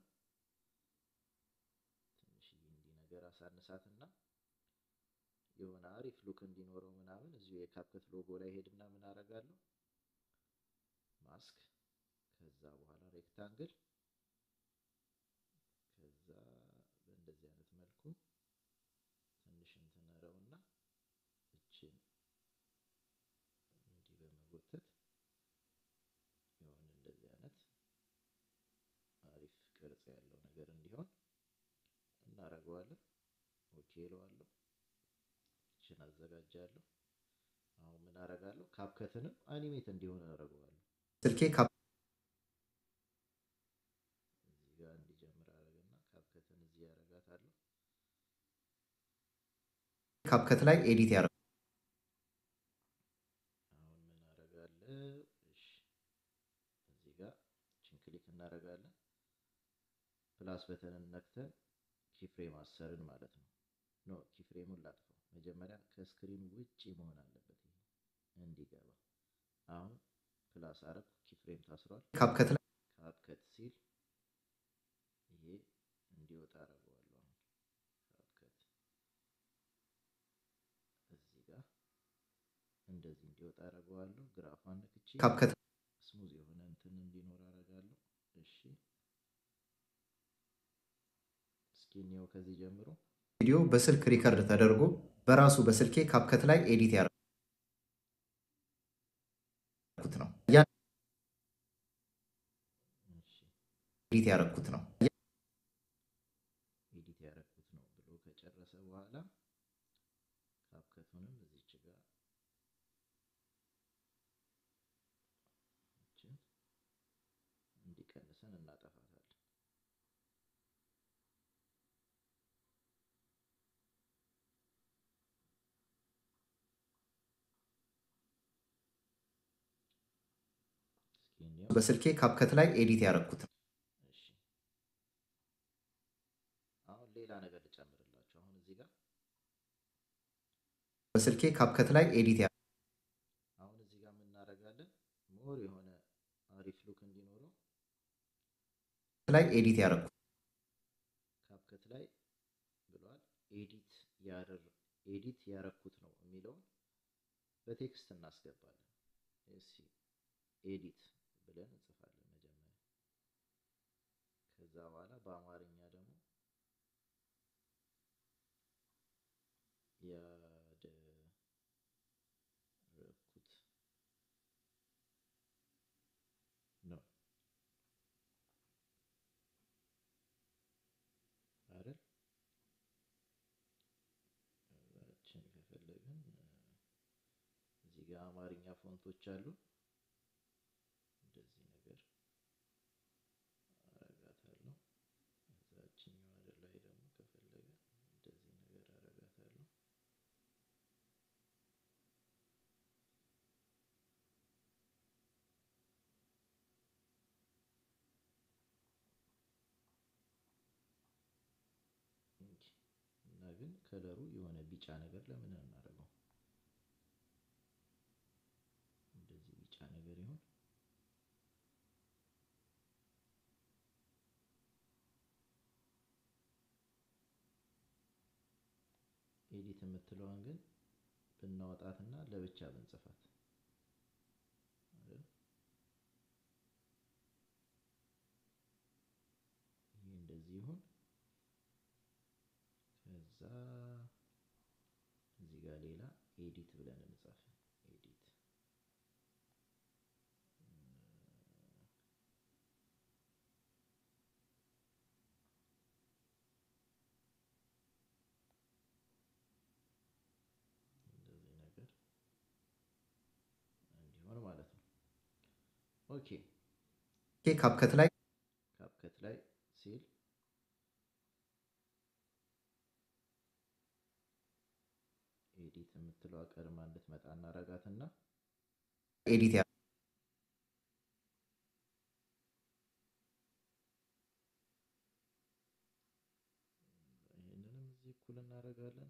Speaker 1: ትንሽዬ እንዲህ ነገር አሳንሳትና የሆነ አሪፍ ሉክ እንዲኖረው ምናምን እዚሁ የካፕከት ሎጎ ላይ ሄድና ምን አደርጋለሁ ማስክ ከዛ በኋላ ሬክታንግል ከዛ በእንደዚህ አይነት መልኩ ትንሽ እንትነረውና እችን እንዲህ በመጎተት የሆነ እንደዚህ አይነት አሪፍ ቅርጽ ያለው ነገር እንዲሆን እናደርገዋለን። ኦኬ እለዋለሁ። ይችን አዘጋጃለሁ። አሁን ምን አደርጋለሁ? ካፕከትንም አኒሜት እንዲሆን አደርገዋለሁ።
Speaker 2: ስልኬ ካፕ
Speaker 1: እዚህ ጋር እንዲጀምር አደርግና ካፕከትን እዚህ ያደርጋታለሁ።
Speaker 2: ካፕከት ላይ ኤዲት ያደርጉ
Speaker 1: አሁን ምን አደርጋለሁ? እሺ እዚህ ጋር ችን ክሊክ እናደርጋለን። ፕላስ በተንን ነክተን ኪፍሬም አሰርን ማለት ነው። ኖ ኪፍሬሙን ላጥፈው። መጀመሪያ ከስክሪን ውጭ መሆን አለበት ይሄ እንዲገባ። አሁን ፕላስ አረግ ኪፍሬም ታስሯል።
Speaker 2: ካፕከት ላይ
Speaker 1: ካፕከት ሲል ይሄ እንዲወጣ አደርገዋለሁ። አሁን ካፕከት እዚህ ጋር እንደዚህ እንዲወጣ አደርገዋለሁ። ግራፏን ነክቼ
Speaker 2: ካፕከት
Speaker 1: ስሙዝ የሆነ እንትን እንዲኖር አደርጋለሁ። እሺ እስኪ እንየው ከዚህ ጀምሮ
Speaker 2: ቪዲዮ በስልክ ሪከርድ ተደርጎ በራሱ በስልኬ ካፕከት ላይ ኤዲት ያደረኩት ነው ያ-
Speaker 1: እሺ
Speaker 2: ኤዲት ያደረኩት ነው።
Speaker 1: ኤዲት ያደረኩት ነው ብሎ ከጨረሰ በኋላ ካፕከቱንም እዚች ጋር ይችን እንዲቀንሰን እናጠፋታለን። እስኪ እንየው።
Speaker 2: በስልኬ ካፕከት ላይ ኤዲት ያደረኩት ነው።
Speaker 1: እሺ አሁን ሌላ ነገር ልጨምርላችሁ። አሁን እዚህ ጋር
Speaker 2: በስልኬ ካፕከት ላይ ኤዲት ያ-
Speaker 1: አሁን እዚህ ጋር የምናደርጋለን ሞር የሆነ አሪፍ ሉክ እንዲኖረው
Speaker 2: ላይ ኤዲት ያደረኩት
Speaker 1: ካፕከት ላይ ብሏል። ኤዲት ያደር ኤዲት ያረኩት ነው የሚለውን በቴክስት እናስገባለን። እስኪ ኤዲት ብለን እንጽፋለን መጀመሪያ። ከዛ በኋላ በአማርኛ ደግሞ ያደረኩት ነው አይደል? ችን ከፈለግን እዚህ ጋር አማርኛ ፎንቶች አሉ። እንደዚህ ነገር አረጋታለሁ። እዛችኛዋ ወደ ላይ ደግሞ ከፈለገ እንደዚህ ነገር አረጋታለሁ። እንጂ እና ግን ከለሩ የሆነ ቢጫ ነገር ለምን እናደርገው? እንደዚህ ቢጫ ነገር ይሁን። ኤዲት የምትለዋን ግን ብናወጣትና ለብቻ ብንጽፋት አይደል? ይህ እንደዚህ ይሁን። ከዛ እዚህ ጋር ሌላ ኤዲት ብለን እንጻፍ። ኤዲት እንደዚህ ነገር እንዲሆን ማለት ነው። ኦኬ
Speaker 2: ካፕከት ላይ
Speaker 1: ካፕከት ላይ ሲል ኤዲት የምትለዋ ቀድማ እንድትመጣ እናረጋትና
Speaker 2: ኤዲት ያ-
Speaker 1: ይህንንም እዚህ እኩል እናደርጋለን።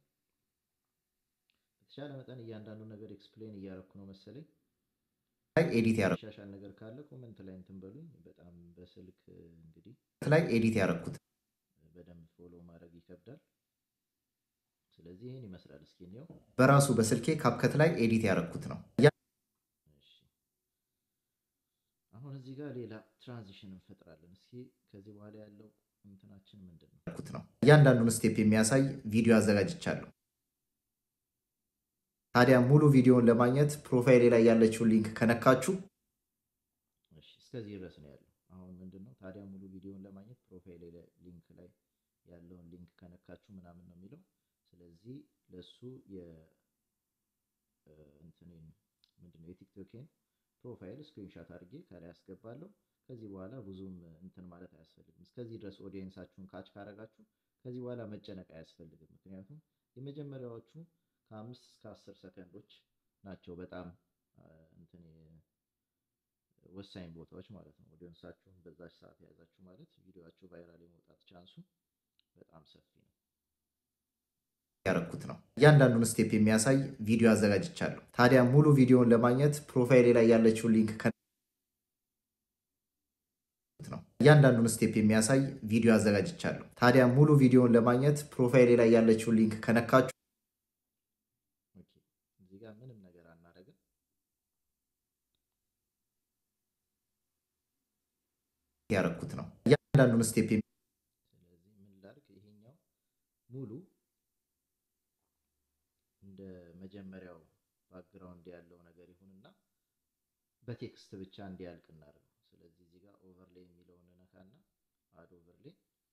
Speaker 1: በተቻለ መጠን እያንዳንዱ ነገር ኤክስፕሌን እያረኩ ነው መሰለኝ።
Speaker 2: ላይ ኤዲት ያደረኩት
Speaker 1: ሻሻል ነገር ካለ ኮመንት ላይ እንትን በሉኝ። በጣም በስልክ እንግዲህ
Speaker 2: ላይ ኤዲት ያደረኩት
Speaker 1: በደንብ ፎሎ ማድረግ ይከብዳል። ስለዚህ ይህን ይመስላል። እስኪ እንየው።
Speaker 2: በራሱ በስልኬ ካፕከት ላይ ኤዲት ያደረኩት ነው ያ-
Speaker 1: እሺ አሁን እዚህ ጋር ሌላ ትራንዚሽን እንፈጥራለን። እስኪ ከዚህ በኋላ ያለው እንትናችን ምንድን ነው?
Speaker 2: ያደረኩት ነው። እያንዳንዱን ስቴፕ የሚያሳይ ቪዲዮ አዘጋጅቻለሁ። ታዲያ ሙሉ ቪዲዮውን ለማግኘት ፕሮፋይሌ ላይ ያለችውን ሊንክ ከነካችሁ
Speaker 1: እሺ እስከዚህ ድረስ ነው ያለው። አሁን ምንድን ነው ታዲያ ሙሉ ቪዲዮውን ለማግኘት ፕሮፋይል ሊንክ ላይ ያለውን ሊንክ ከነካችሁ ምናምን ነው የሚለው። ስለዚህ ለሱ እንትኔን ምንድነው የቲክቶኬን ፕሮፋይል ስክሪንሻት አድርጌ ከላይ አስገባለሁ። ከዚህ በኋላ ብዙም እንትን ማለት አያስፈልግም። እስከዚህ ድረስ ኦዲየንሳችሁን ካች ካረጋችሁ ከዚህ በኋላ መጨነቅ አያስፈልግም። ምክንያቱም የመጀመሪያዎቹ ከአምስት እስከ አስር ሰከንዶች ናቸው በጣም እንትን ወሳኝ ቦታዎች ማለት ነው። ኦዲየንሳችሁን በዛች ሰዓት የያዛችሁ ማለት ቪዲዮአችሁ ቫይራል የመውጣት ቻንሱ በጣም ሰፊ ነው።
Speaker 2: ያረኩት ነው። እያንዳንዱን ስቴፕ የሚያሳይ ቪዲዮ አዘጋጅቻለሁ። ታዲያ ሙሉ ቪዲዮውን ለማግኘት ፕሮፋይሌ ላይ ያለችውን ሊንክ ነው። እያንዳንዱን ስቴፕ የሚያሳይ ቪዲዮ አዘጋጅቻለሁ። ታዲያ ሙሉ ቪዲዮውን ለማግኘት ፕሮፋይሌ ላይ ያለችውን ሊንክ ከነካችሁ
Speaker 1: እዚህ ጋር ምንም ነገር አናደርግም።
Speaker 2: ያረኩት ነው። እያንዳንዱን ስቴፕ
Speaker 1: ስለዚህ ምን ላድርግ? ይሄኛው ሙሉ እንደ መጀመሪያው ባክግራውንድ ያለው ነገር ይሁንና በቴክስት ብቻ እንዲያልቅ እናደርገው። ስለዚህ እዚህ ጋር ኦቨርሌይ የሚለውን ነካና አድ ኦቨርሌይ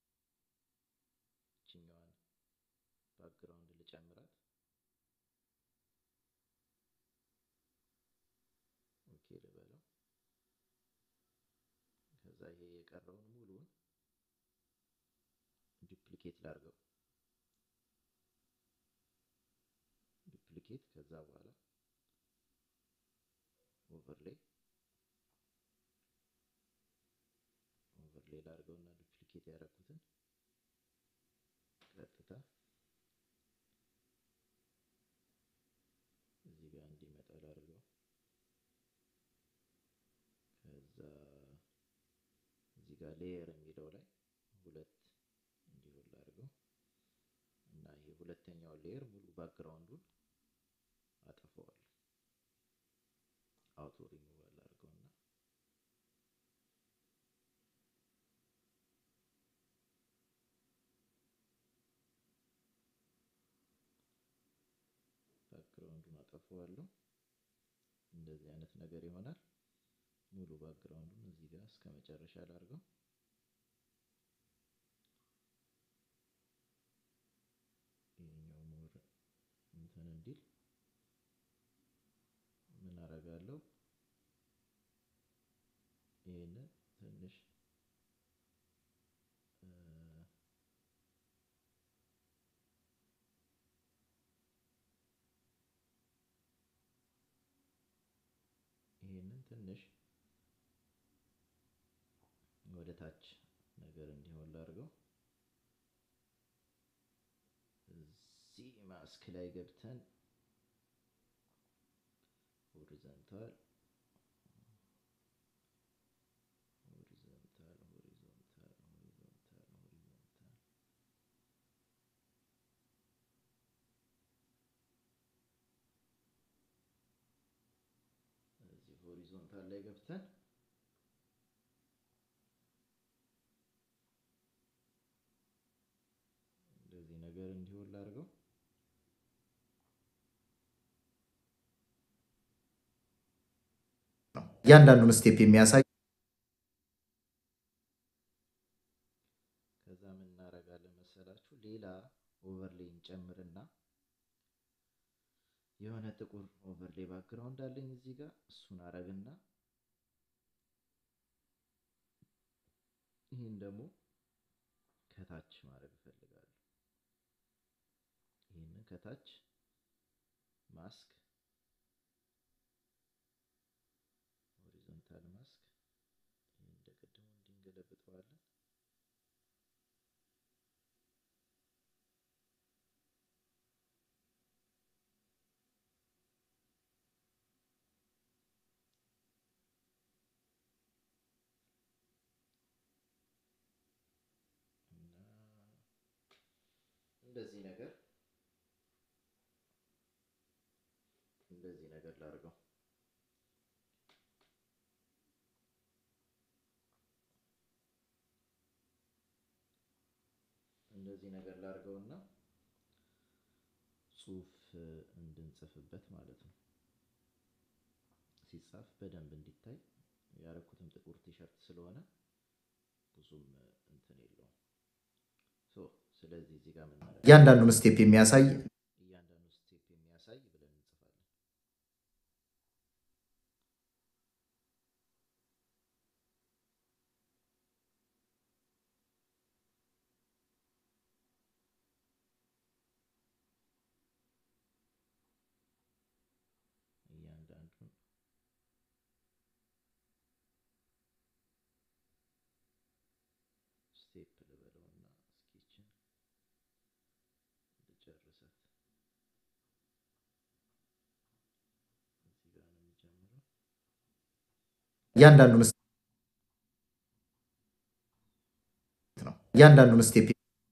Speaker 1: ይችኛዋን ባክግራውንድ ልጨምራት። ኦኬ ልበለው። ከዛ ይሄ የቀረውን ሙሉውን ዱፕሊኬት ላድርገው። ዱፕሊኬት ከዛ በኋላ ኦቨርሌይ ኦቨርሌይ ላድርገውና ዱፕሊኬት ያደረኩትን ቀጥታ እዚህ ጋር እንዲመጣ ላድርገው። ከዛ እዚህ ጋር ሌየር የሚለው ላይ ሁለት እንዲሆን ላድርገው እና ይሄ ሁለተኛው ሌየር ሙሉ ባክግራውንዱን አጠፋዋለሁ። አውቶ ሪሙቫል አድርገውና ባክግራውንዱን አጠፋዋለሁ። እንደዚህ አይነት ነገር ይሆናል። ሙሉ ባክግራውንዱን እዚህ ጋር እስከ መጨረሻ ላድርገው። ይሄኛው ሞር እንትን እንዲል ምን አደርጋለሁ? ይሄንን ትንሽ ይሄንን ትንሽ ወደ ታች ነገር እንዲሆን ላድርገው። እዚህ ማስክ ላይ ገብተን ሆሪዘንታል ሆሪዞንታል ሆሪዞንታል ሆሪዞንታል ሆሪዞንታል እዚህ ሆሪዞንታል ላይ ገብተን እንደዚህ ነገር እንዲሆን ላድርገው።
Speaker 2: እያንዳንዱን ስቴፕ የሚያሳይ
Speaker 1: ከዛ ምን እናደርጋለን መሰላችሁ? ሌላ ኦቨርሌይ እንጨምርና የሆነ ጥቁር ኦቨርሌይ ባክግራውንድ አለኝ እዚህ ጋር እሱን አረግና ይህን ደግሞ ከታች ማድረግ እፈልጋለሁ። ይህንን ከታች ማስክ ሆሪዞንታል ማስክ ይህን እንደ ቅድሙ እንዲንገለብጠዋለን። እንደዚህ ነገር እንደዚህ ነገር ላድርገው። እንደዚህ ነገር ላድርገውና ጽሁፍ እንድንጽፍበት ማለት ነው። ሲጻፍ በደንብ እንዲታይ ያደረኩትም ጥቁር ቲሸርት ስለሆነ ብዙም እንትን የለውም። ሶ ስለዚህ እዚህ ጋር ምን
Speaker 2: እያንዳንዱን ስቴፕ የሚያሳይ
Speaker 1: እያንዳንዱ ስቴፕ የሚያሳይ ብለን እንጽፋለን። ስቴፕ ልበለውና እስኪችን ልጨርሳት። እዚህ ጋር ነው የሚጀምረው።
Speaker 2: እያንዳንዱን ነው እያንዳንዱን ስቴፕ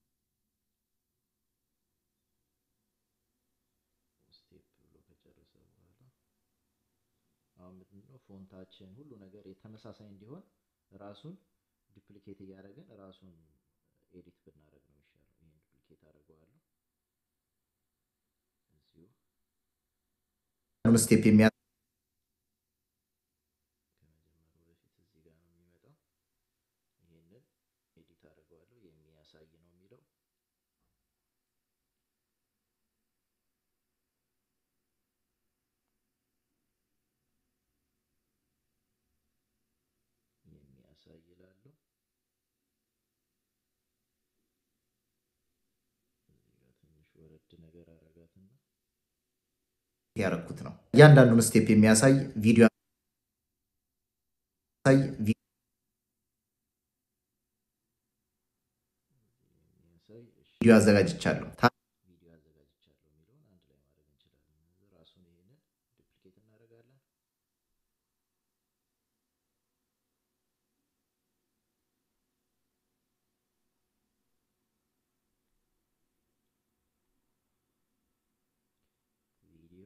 Speaker 1: ስቴፕ ብሎ ከጨረሰ በኋላ አሁን ምንድነው ፎንታችን ሁሉ ነገር የተመሳሳይ እንዲሆን ራሱን ዱፕሊኬት እያደረግን ራሱን ኤዲት ብናደርግ ነው የሚሻለው። ይሄን ዱፕሊኬት አደርገዋለሁ እዚሁ
Speaker 2: ስቴፕ የሚያ
Speaker 1: ከመጀመሩ በፊት እዚህ ጋር ነው የሚመጣው። ይሄንን ኤዲት አደርገዋለሁ የሚያሳይ ነው የሚለው የሚያሳይ ይላለሁ። እዚህ ጋር ትንሽ ወረድ ነገር አረጋትና
Speaker 2: ያረኩት ነው። እያንዳንዱን ስቴፕ የሚያሳይ ቪዲዮ ያሳይ ቪ-
Speaker 1: የሚያሳይ እሺ
Speaker 2: ቪዲዮ አዘጋጅቻለሁ። ታ-
Speaker 1: ቪዲዮ አዘጋጅቻለሁ የሚለውን አንድ ላይ ማድረግ እንችላለን። ራሱን ይሄንን ዱፕሊኬት እናደርጋለን። ቪዲዮ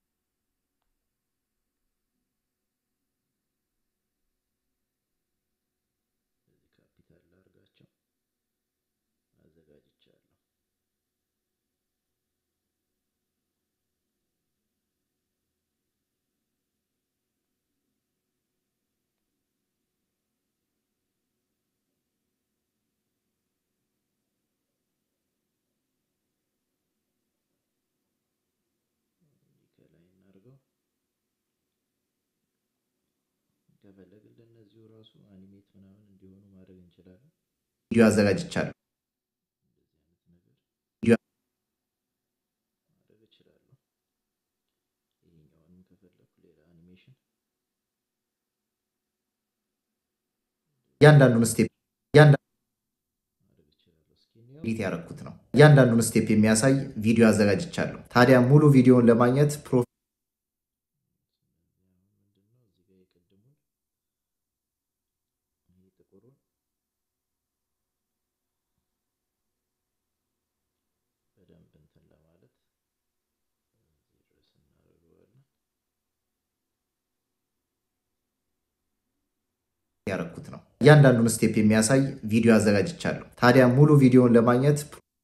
Speaker 1: እዚህ ካፒታል ላድርጋቸው አዘጋጅቻለሁ። እንዲህ ከላይ እናድርገው። ከፈለግን ለእነዚሁ ራሱ አኒሜት ምናምን እንዲሆኑ ማድረግ እንችላለን።
Speaker 2: ቪዲዮ አዘጋጅቻለሁ።
Speaker 1: እንደዚህ አይነት ነገር
Speaker 2: ቪዲዮ
Speaker 1: ማድረግ እችላለሁ። ይሄኛውንም ከፈለኩ ሌላ አኒሜሽን
Speaker 2: እያንዳንዱን ስቴፕ እያንዳንዱን
Speaker 1: ማድረግ እችላለሁ። እስኪ እንየው።
Speaker 2: ኤዲት ያረኩት ነው። እያንዳንዱን ስቴፕ የሚያሳይ ቪዲዮ አዘጋጅቻለሁ። ታዲያ ሙሉ ቪዲዮውን ለማግኘት ፕሮ
Speaker 1: ስለዚህ አሁን ምንድን ነው እዚህ ጋር የቅድሙን ይሄ ጥቁሩን በደንብ እንትን ለማለት እዚህ ድረስ እናደርገዋለን።
Speaker 2: ያረኩት ነው። እያንዳንዱን ስቴፕ የሚያሳይ ቪዲዮ አዘጋጅቻለሁ። ታዲያ ሙሉ ቪዲዮውን ለማግኘት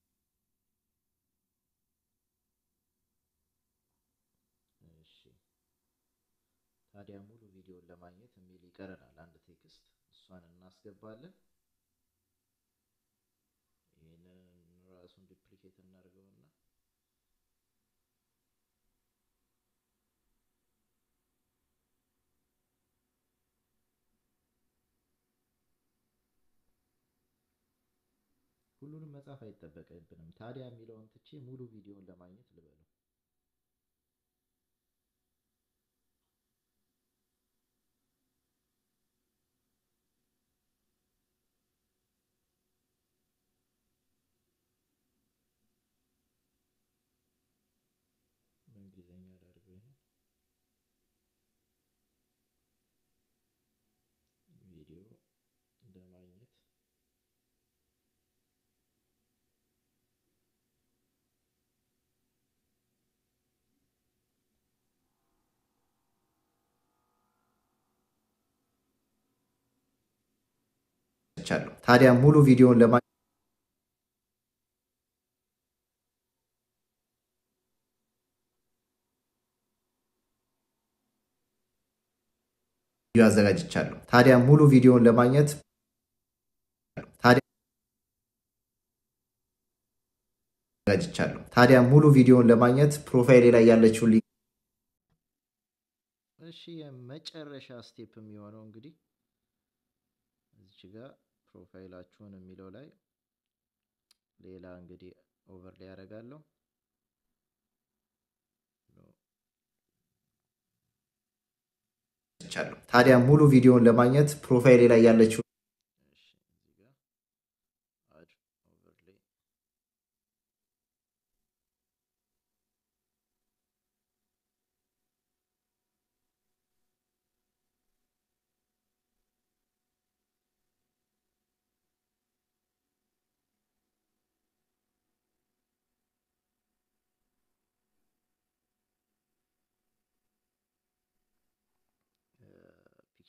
Speaker 1: እሺ ታዲያ ሙሉ ቪዲዮን ለማግኘት የሚል ይቀረናል። አንድ ቴክስት እሷን እናስገባለን። ይህንን ራሱን ዱፕሊኬት እናድርገውና ሁሉንም መጻፍ አይጠበቅብንም። ታዲያ የሚለውን ትቼ ሙሉ ቪዲዮን ለማግኘት ልበለው። በእንግሊዝኛ ላድርገው ይሄን ቪዲዮ ለማግኘት
Speaker 2: ቻለሁ። ታዲያ ሙሉ ቪዲዮውን ለማግኘት ቪዲዮ አዘጋጅቻለሁ። ታዲያ ሙሉ ቪዲዮውን ለማግኘት ታዲያ አዘጋጅቻለሁ። ታዲያ ሙሉ ቪዲዮውን ለማግኘት ፕሮፋይሌ ላይ ያለችውን ሊንክ
Speaker 1: እሺ የመጨረሻ ስቴፕ የሚሆነው እንግዲህ እዚች ጋር ፕሮፋይላችሁን የሚለው ላይ ሌላ እንግዲህ ኦቨር ላይ ያደርጋለሁ።
Speaker 2: ቻለሁ። ታዲያ ሙሉ ቪዲዮውን ለማግኘት ፕሮፋይሌ ላይ ያለችው
Speaker 1: እሺ እዚህ ጋር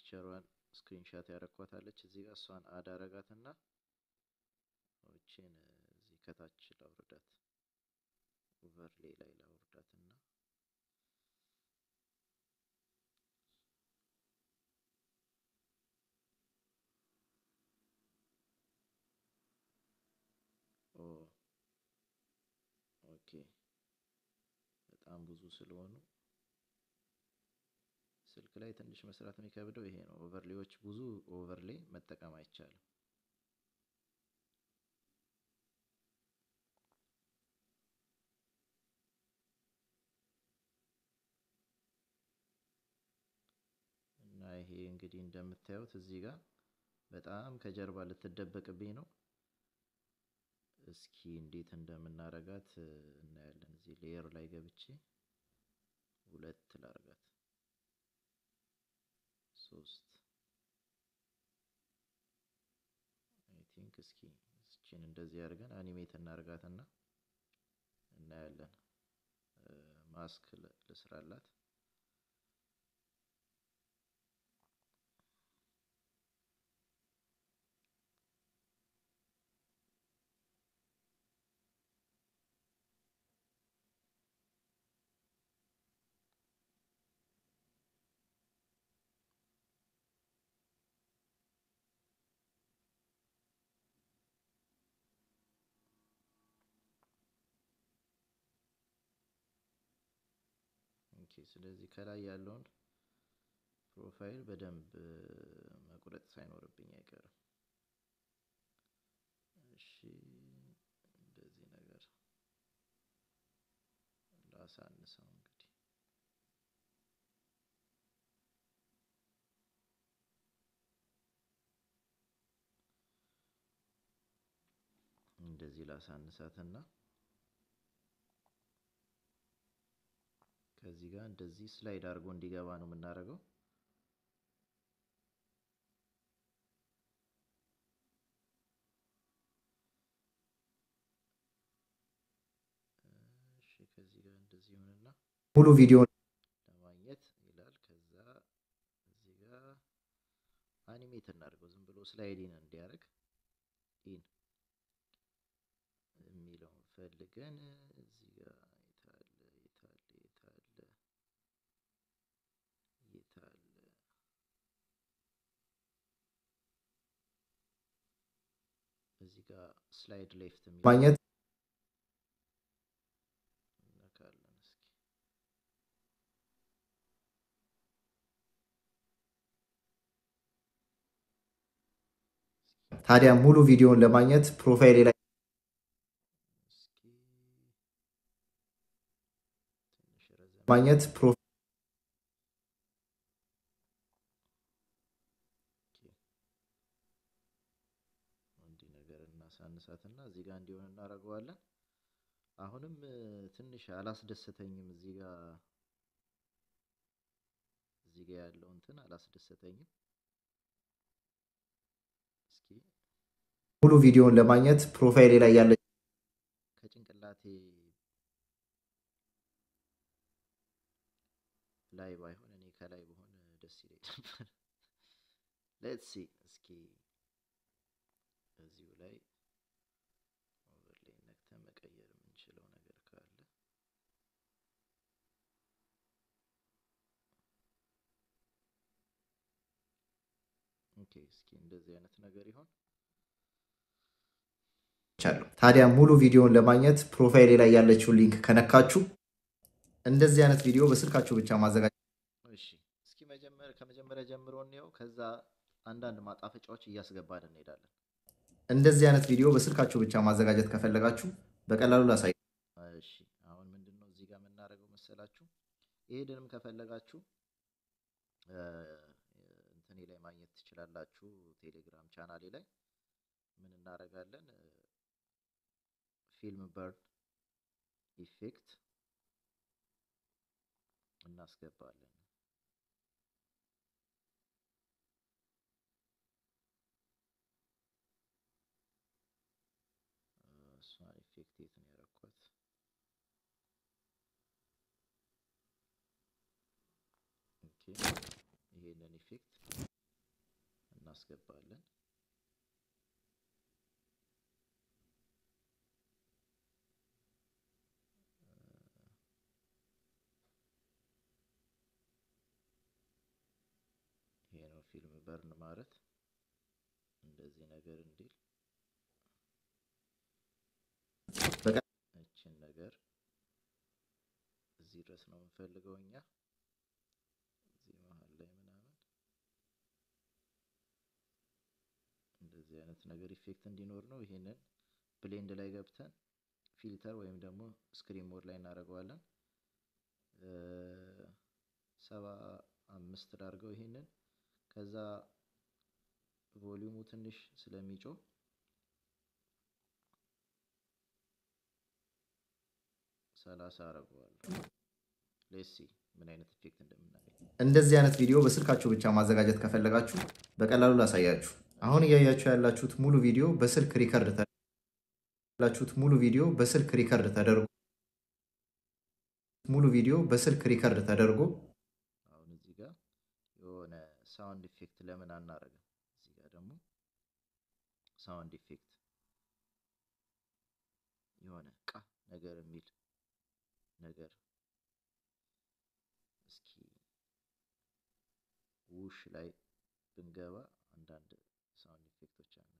Speaker 1: ፒክቸሯን ስክሪንሻት ያረኳታለች እዚህ ጋር እሷን አድ አረጋትና ኦችን እዚህ ከታች ላውርዳት ኦቨርሌይ ላይ ላውርዳትና ኦ ኦኬ በጣም ብዙ ስለሆኑ ስልክ ላይ ትንሽ መስራት የሚከብደው ይሄ ነው። ኦቨርሌዎች ብዙ ኦቨርሌይ መጠቀም አይቻልም። እና ይሄ እንግዲህ እንደምታዩት እዚህ ጋር በጣም ከጀርባ ልትደበቅብኝ ነው። እስኪ እንዴት እንደምናረጋት እናያለን። እዚህ ሌየር ላይ ገብቼ ሁለት ላርጋት ሶስት አይ ቲንክ እስኪ እስኪን እንደዚህ አድርገን አኒሜት እናርጋትና እናያለን። ማስክ ልስራላት። ኦኬ ስለዚህ ከላይ ያለውን ፕሮፋይል በደንብ መቁረጥ ሳይኖርብኝ አይቀርም። እሺ እንደዚህ ነገር ላሳንሰው እንግዲህ እንደዚህ ላሳንሳትና ከዚህ ጋር እንደዚህ ስላይድ አድርጎ እንዲገባ ነው የምናደርገው። እሺ ከዚህ ጋር እንደዚህ ይሆንና
Speaker 2: ሙሉ ቪዲዮ
Speaker 1: ለማግኘት ይላል። ከዛ እዚህ ጋር አኒሜት እናድርገው ዝም ብሎ ስላይዲን እንዲያደርግ ኢን የሚለውን ፈልገን እዚህ ጋር የታለ የታለ የታለ የታለ እዚህ ጋር ስላይድ ሌፍት የሚለው
Speaker 2: ማግኘት
Speaker 1: እነካለን እስኪ
Speaker 2: ታዲያ ሙሉ ቪዲዮን ለማግኘት ፕሮፋይሌ ላይ
Speaker 1: እስኪ ትንሽ ረዘም
Speaker 2: ማግኘት ፕሮ
Speaker 1: እንዲህ ነገር እናሳንሳትና እዚህ ጋር እንዲሆን እናደርገዋለን። አሁንም እ፣ ትንሽ አላስደሰተኝም። እዚህ ጋር እዚህ ጋር ያለው እንትን አላስደሰተኝም። እስኪ
Speaker 2: ሙሉ ቪዲዮን ለማግኘት ፕሮፋይሌ ላይ ያለ
Speaker 1: ከጭንቅላቴ ላይ ባይሆን እኔ ከላይ በሆን ደስ ይለኝ ነበር። ሌትስ ሲ እስኪ እዚሁ ላይ ኦቨርሌይ ነክተን መቀየር የምንችለው ነገር ካለ ኦኬ፣ እስኪ እንደዚህ አይነት ነገር ይሆን።
Speaker 2: ቻለሁ። ታዲያ ሙሉ ቪዲዮን ለማግኘት ፕሮፋይሌ ላይ ያለችውን ሊንክ ከነካችሁ እንደዚህ አይነት ቪዲዮ በስልካችሁ ብቻ ማዘጋጀት
Speaker 1: እሺ እስኪ መጀመር ከመጀመሪያ ጀምሮ እንየው። ከዛ አንዳንድ ማጣፈጫዎች እያስገባን እንሄዳለን።
Speaker 2: እንደዚህ አይነት ቪዲዮ በስልካችሁ ብቻ ማዘጋጀት ከፈለጋችሁ በቀላሉ ላሳይ።
Speaker 1: እሺ አሁን ምንድን ነው እዚህ ጋር የምናደርገው መሰላችሁ? ይሄድንም ከፈለጋችሁ እ፣ እንትኔ ላይ ማግኘት ትችላላችሁ። ቴሌግራም ቻናሌ ላይ ምን እናደርጋለን? ፊልም በርን ኢፌክት እናስገባለን። እ፣ እሷን ኢፌክት የት ነው ያደረኳት? ኦኬ ይሄንን ኢፌክት እናስገባለን። ይሄ ነው ፊልም በርን ማለት እንደዚህ ነገር እንዲል እችን ነገር እዚህ ድረስ ነው የምንፈልገው እኛ እዚህ መሀል ላይ ምናምን እንደዚህ አይነት ነገር ኢፌክት እንዲኖር ነው። ይሄንን ብሌንድ ላይ ገብተን ፊልተር ወይም ደግሞ ስክሪን ሞድ ላይ እናደርገዋለን። ሰባ አምስት ላድርገው ይሄንን ከዛ ቮሊዩሙ ትንሽ ስለሚጮህ ሰላሳ አደርገዋለሁ። ሌሲ ምን አይነት ኢፌክት እንደምናገኝ
Speaker 2: እንደዚህ አይነት ቪዲዮ በስልካችሁ ብቻ ማዘጋጀት ከፈለጋችሁ በቀላሉ ላሳያችሁ። አሁን እያያችሁ ያላችሁት ሙሉ ቪዲዮ በስልክ ሪከርድ ያላችሁት ሙሉ ቪዲዮ በስልክ ሪከርድ ተደርጎ ሙሉ ቪዲዮ በስልክ ሪከርድ ተደርጎ
Speaker 1: አሁን እዚህ ጋር የሆነ ሳውንድ ኢፌክት ለምን አናረግም? እዚህ ጋር ደግሞ ሳውንድ ኢፌክት የሆነ ቃ ነገር የሚል ነገር እስኪ ውሽ ላይ ብንገባ አንዳንድ ሳውንድ ኢፌክቶች አለ።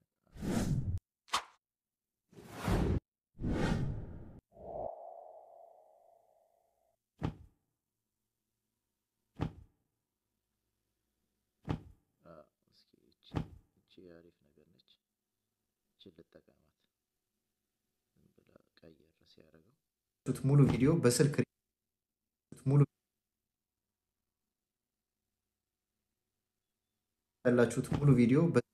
Speaker 1: እስኪ እቺ አሪፍ ነገር ነች። እችን ልጠቀማት። ዝም ብላ ቀየር ሲያደርገው
Speaker 2: ሙሉ ቪዲዮ በስልክ ሙሉ ያላችሁት ሙሉ ቪዲዮ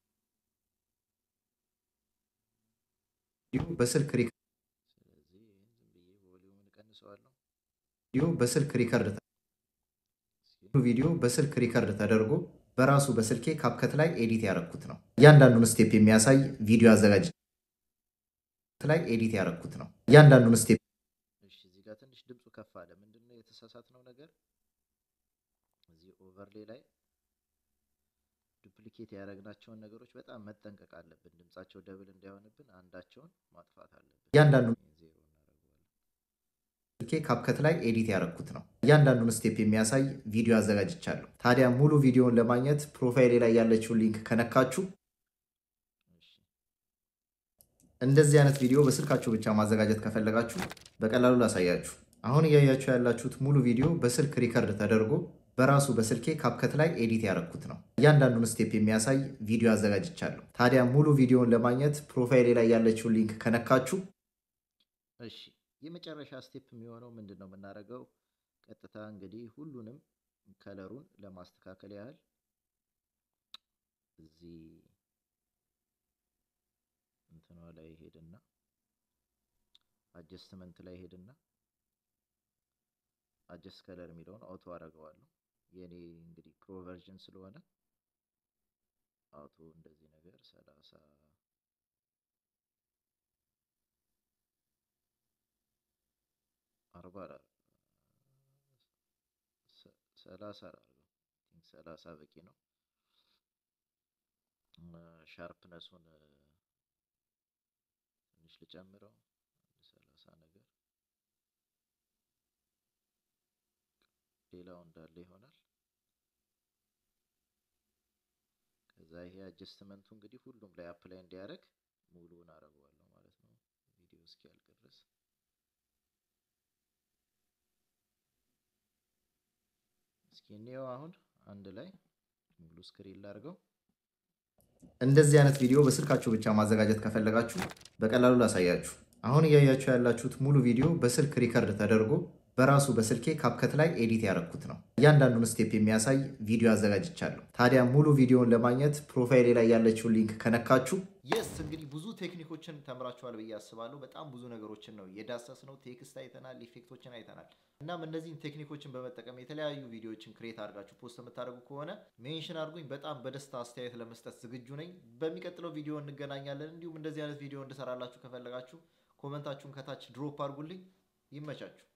Speaker 2: በስልክ
Speaker 1: ስለዚህ ይህን ዝም ብዬ ቮሊዩምን እቀንሰዋለሁ።
Speaker 2: ቪዲዮ በስልክ ሪከርድ ቪዲዮ በስልክ ሪከርድ ተደርጎ በራሱ በስልኬ ካፕከት ላይ ኤዲት ያደረኩት ነው። እያንዳንዱን ስቴፕ የሚያሳይ ቪዲዮ አዘጋጅ ላይ ኤዲት ያደረኩት ነው። እያንዳንዱን ስቴፕ
Speaker 1: እሺ፣ እዚህ ጋር ትንሽ ድምፁ ከፍ አለ። ምንድነው የተሳሳትነው ነገር? እዚህ ኦቨርሌ ላይ ዱፕሊኬት ያደረግናቸውን ነገሮች በጣም መጠንቀቅ አለብን። ድምጻቸው ደብል እንዳይሆንብን አንዳቸውን ማጥፋት አለብን።
Speaker 2: እያንዳንዱ
Speaker 1: ዜሮ እናደርገዋለን።
Speaker 2: ስልኬ ካፕከት ላይ ኤዲት ያደረኩት ነው። እያንዳንዱን ስቴፕ የሚያሳይ ቪዲዮ አዘጋጅቻለሁ። ታዲያ ሙሉ ቪዲዮውን ለማግኘት ፕሮፋይሌ ላይ ያለችውን ሊንክ ከነካችሁ
Speaker 1: እሺ፣
Speaker 2: እንደዚህ አይነት ቪዲዮ በስልካችሁ ብቻ ማዘጋጀት ከፈለጋችሁ በቀላሉ ላሳያችሁ። አሁን እያያችሁ ያላችሁት ሙሉ ቪዲዮ በስልክ ሪከርድ ተደርጎ በራሱ በስልኬ ካፕከት ላይ ኤዲት ያደረኩት ነው። እያንዳንዱን ስቴፕ የሚያሳይ ቪዲዮ አዘጋጅቻለሁ። ታዲያ ሙሉ ቪዲዮውን ለማግኘት ፕሮፋይሌ ላይ ያለችውን ሊንክ ከነካችሁ
Speaker 1: እሺ የመጨረሻ ስቴፕ የሚሆነው ምንድን ነው የምናደርገው? ቀጥታ እንግዲህ ሁሉንም ከለሩን ለማስተካከል ያህል እዚህ እንትኗ ላይ ሄድና አጀስትመንት ላይ ሄድና አጀስት ከለር የሚለውን አውቶ አደርገዋለሁ። የኔ እንግዲህ ፕሮ ቨርዥን ስለሆነ አውቶ እንደዚህ ነገር ሰላሳ አርባ ሰላሳ አድርገው ሰላሳ በቂ ነው። ሻርፕነሱን ትንሽ ልጨምረው ሰላሳ ነገር ሌላው እንዳለ ይሆናል። ከዛ ይሄ አጀስትመንቱ እንግዲህ ሁሉም ላይ አፕላይ እንዲያደርግ ሙሉውን አደርገዋለሁ ማለት ነው ቪዲዮ እስኪያልቅ ድረስ። እስኪ እንየው አሁን አንድ ላይ ሙሉ ስክሪን ላድርገው።
Speaker 2: እንደዚህ አይነት ቪዲዮ በስልካችሁ ብቻ ማዘጋጀት ከፈለጋችሁ በቀላሉ ላሳያችሁ። አሁን እያያችሁ ያላችሁት ሙሉ ቪዲዮ በስልክ ሪከርድ ተደርጎ በራሱ በስልኬ ካፕከት ላይ ኤዲት ያደረኩት ነው። እያንዳንዱን ስቴፕ የሚያሳይ ቪዲዮ አዘጋጅቻለሁ። ታዲያ ሙሉ ቪዲዮውን ለማግኘት ፕሮፋይሌ ላይ ያለችውን ሊንክ ከነካችሁ
Speaker 1: የስ እንግዲህ ብዙ ቴክኒኮችን ተምራችኋል ብዬ አስባለሁ። በጣም ብዙ ነገሮችን ነው የዳሰስ ነው። ቴክስት አይተናል፣ ኢፌክቶችን አይተናል። እናም እነዚህን ቴክኒኮችን በመጠቀም የተለያዩ ቪዲዮዎችን ክሬት አድርጋችሁ ፖስት የምታደርጉ ከሆነ ሜንሽን አድርጉኝ። በጣም በደስታ አስተያየት ለመስጠት ዝግጁ ነኝ። በሚቀጥለው ቪዲዮ እንገናኛለን። እንዲሁም እንደዚህ አይነት ቪዲዮ እንድሰራላችሁ ከፈለጋችሁ ኮመንታችሁን ከታች ድሮፕ አድርጉልኝ። ይመቻችሁ።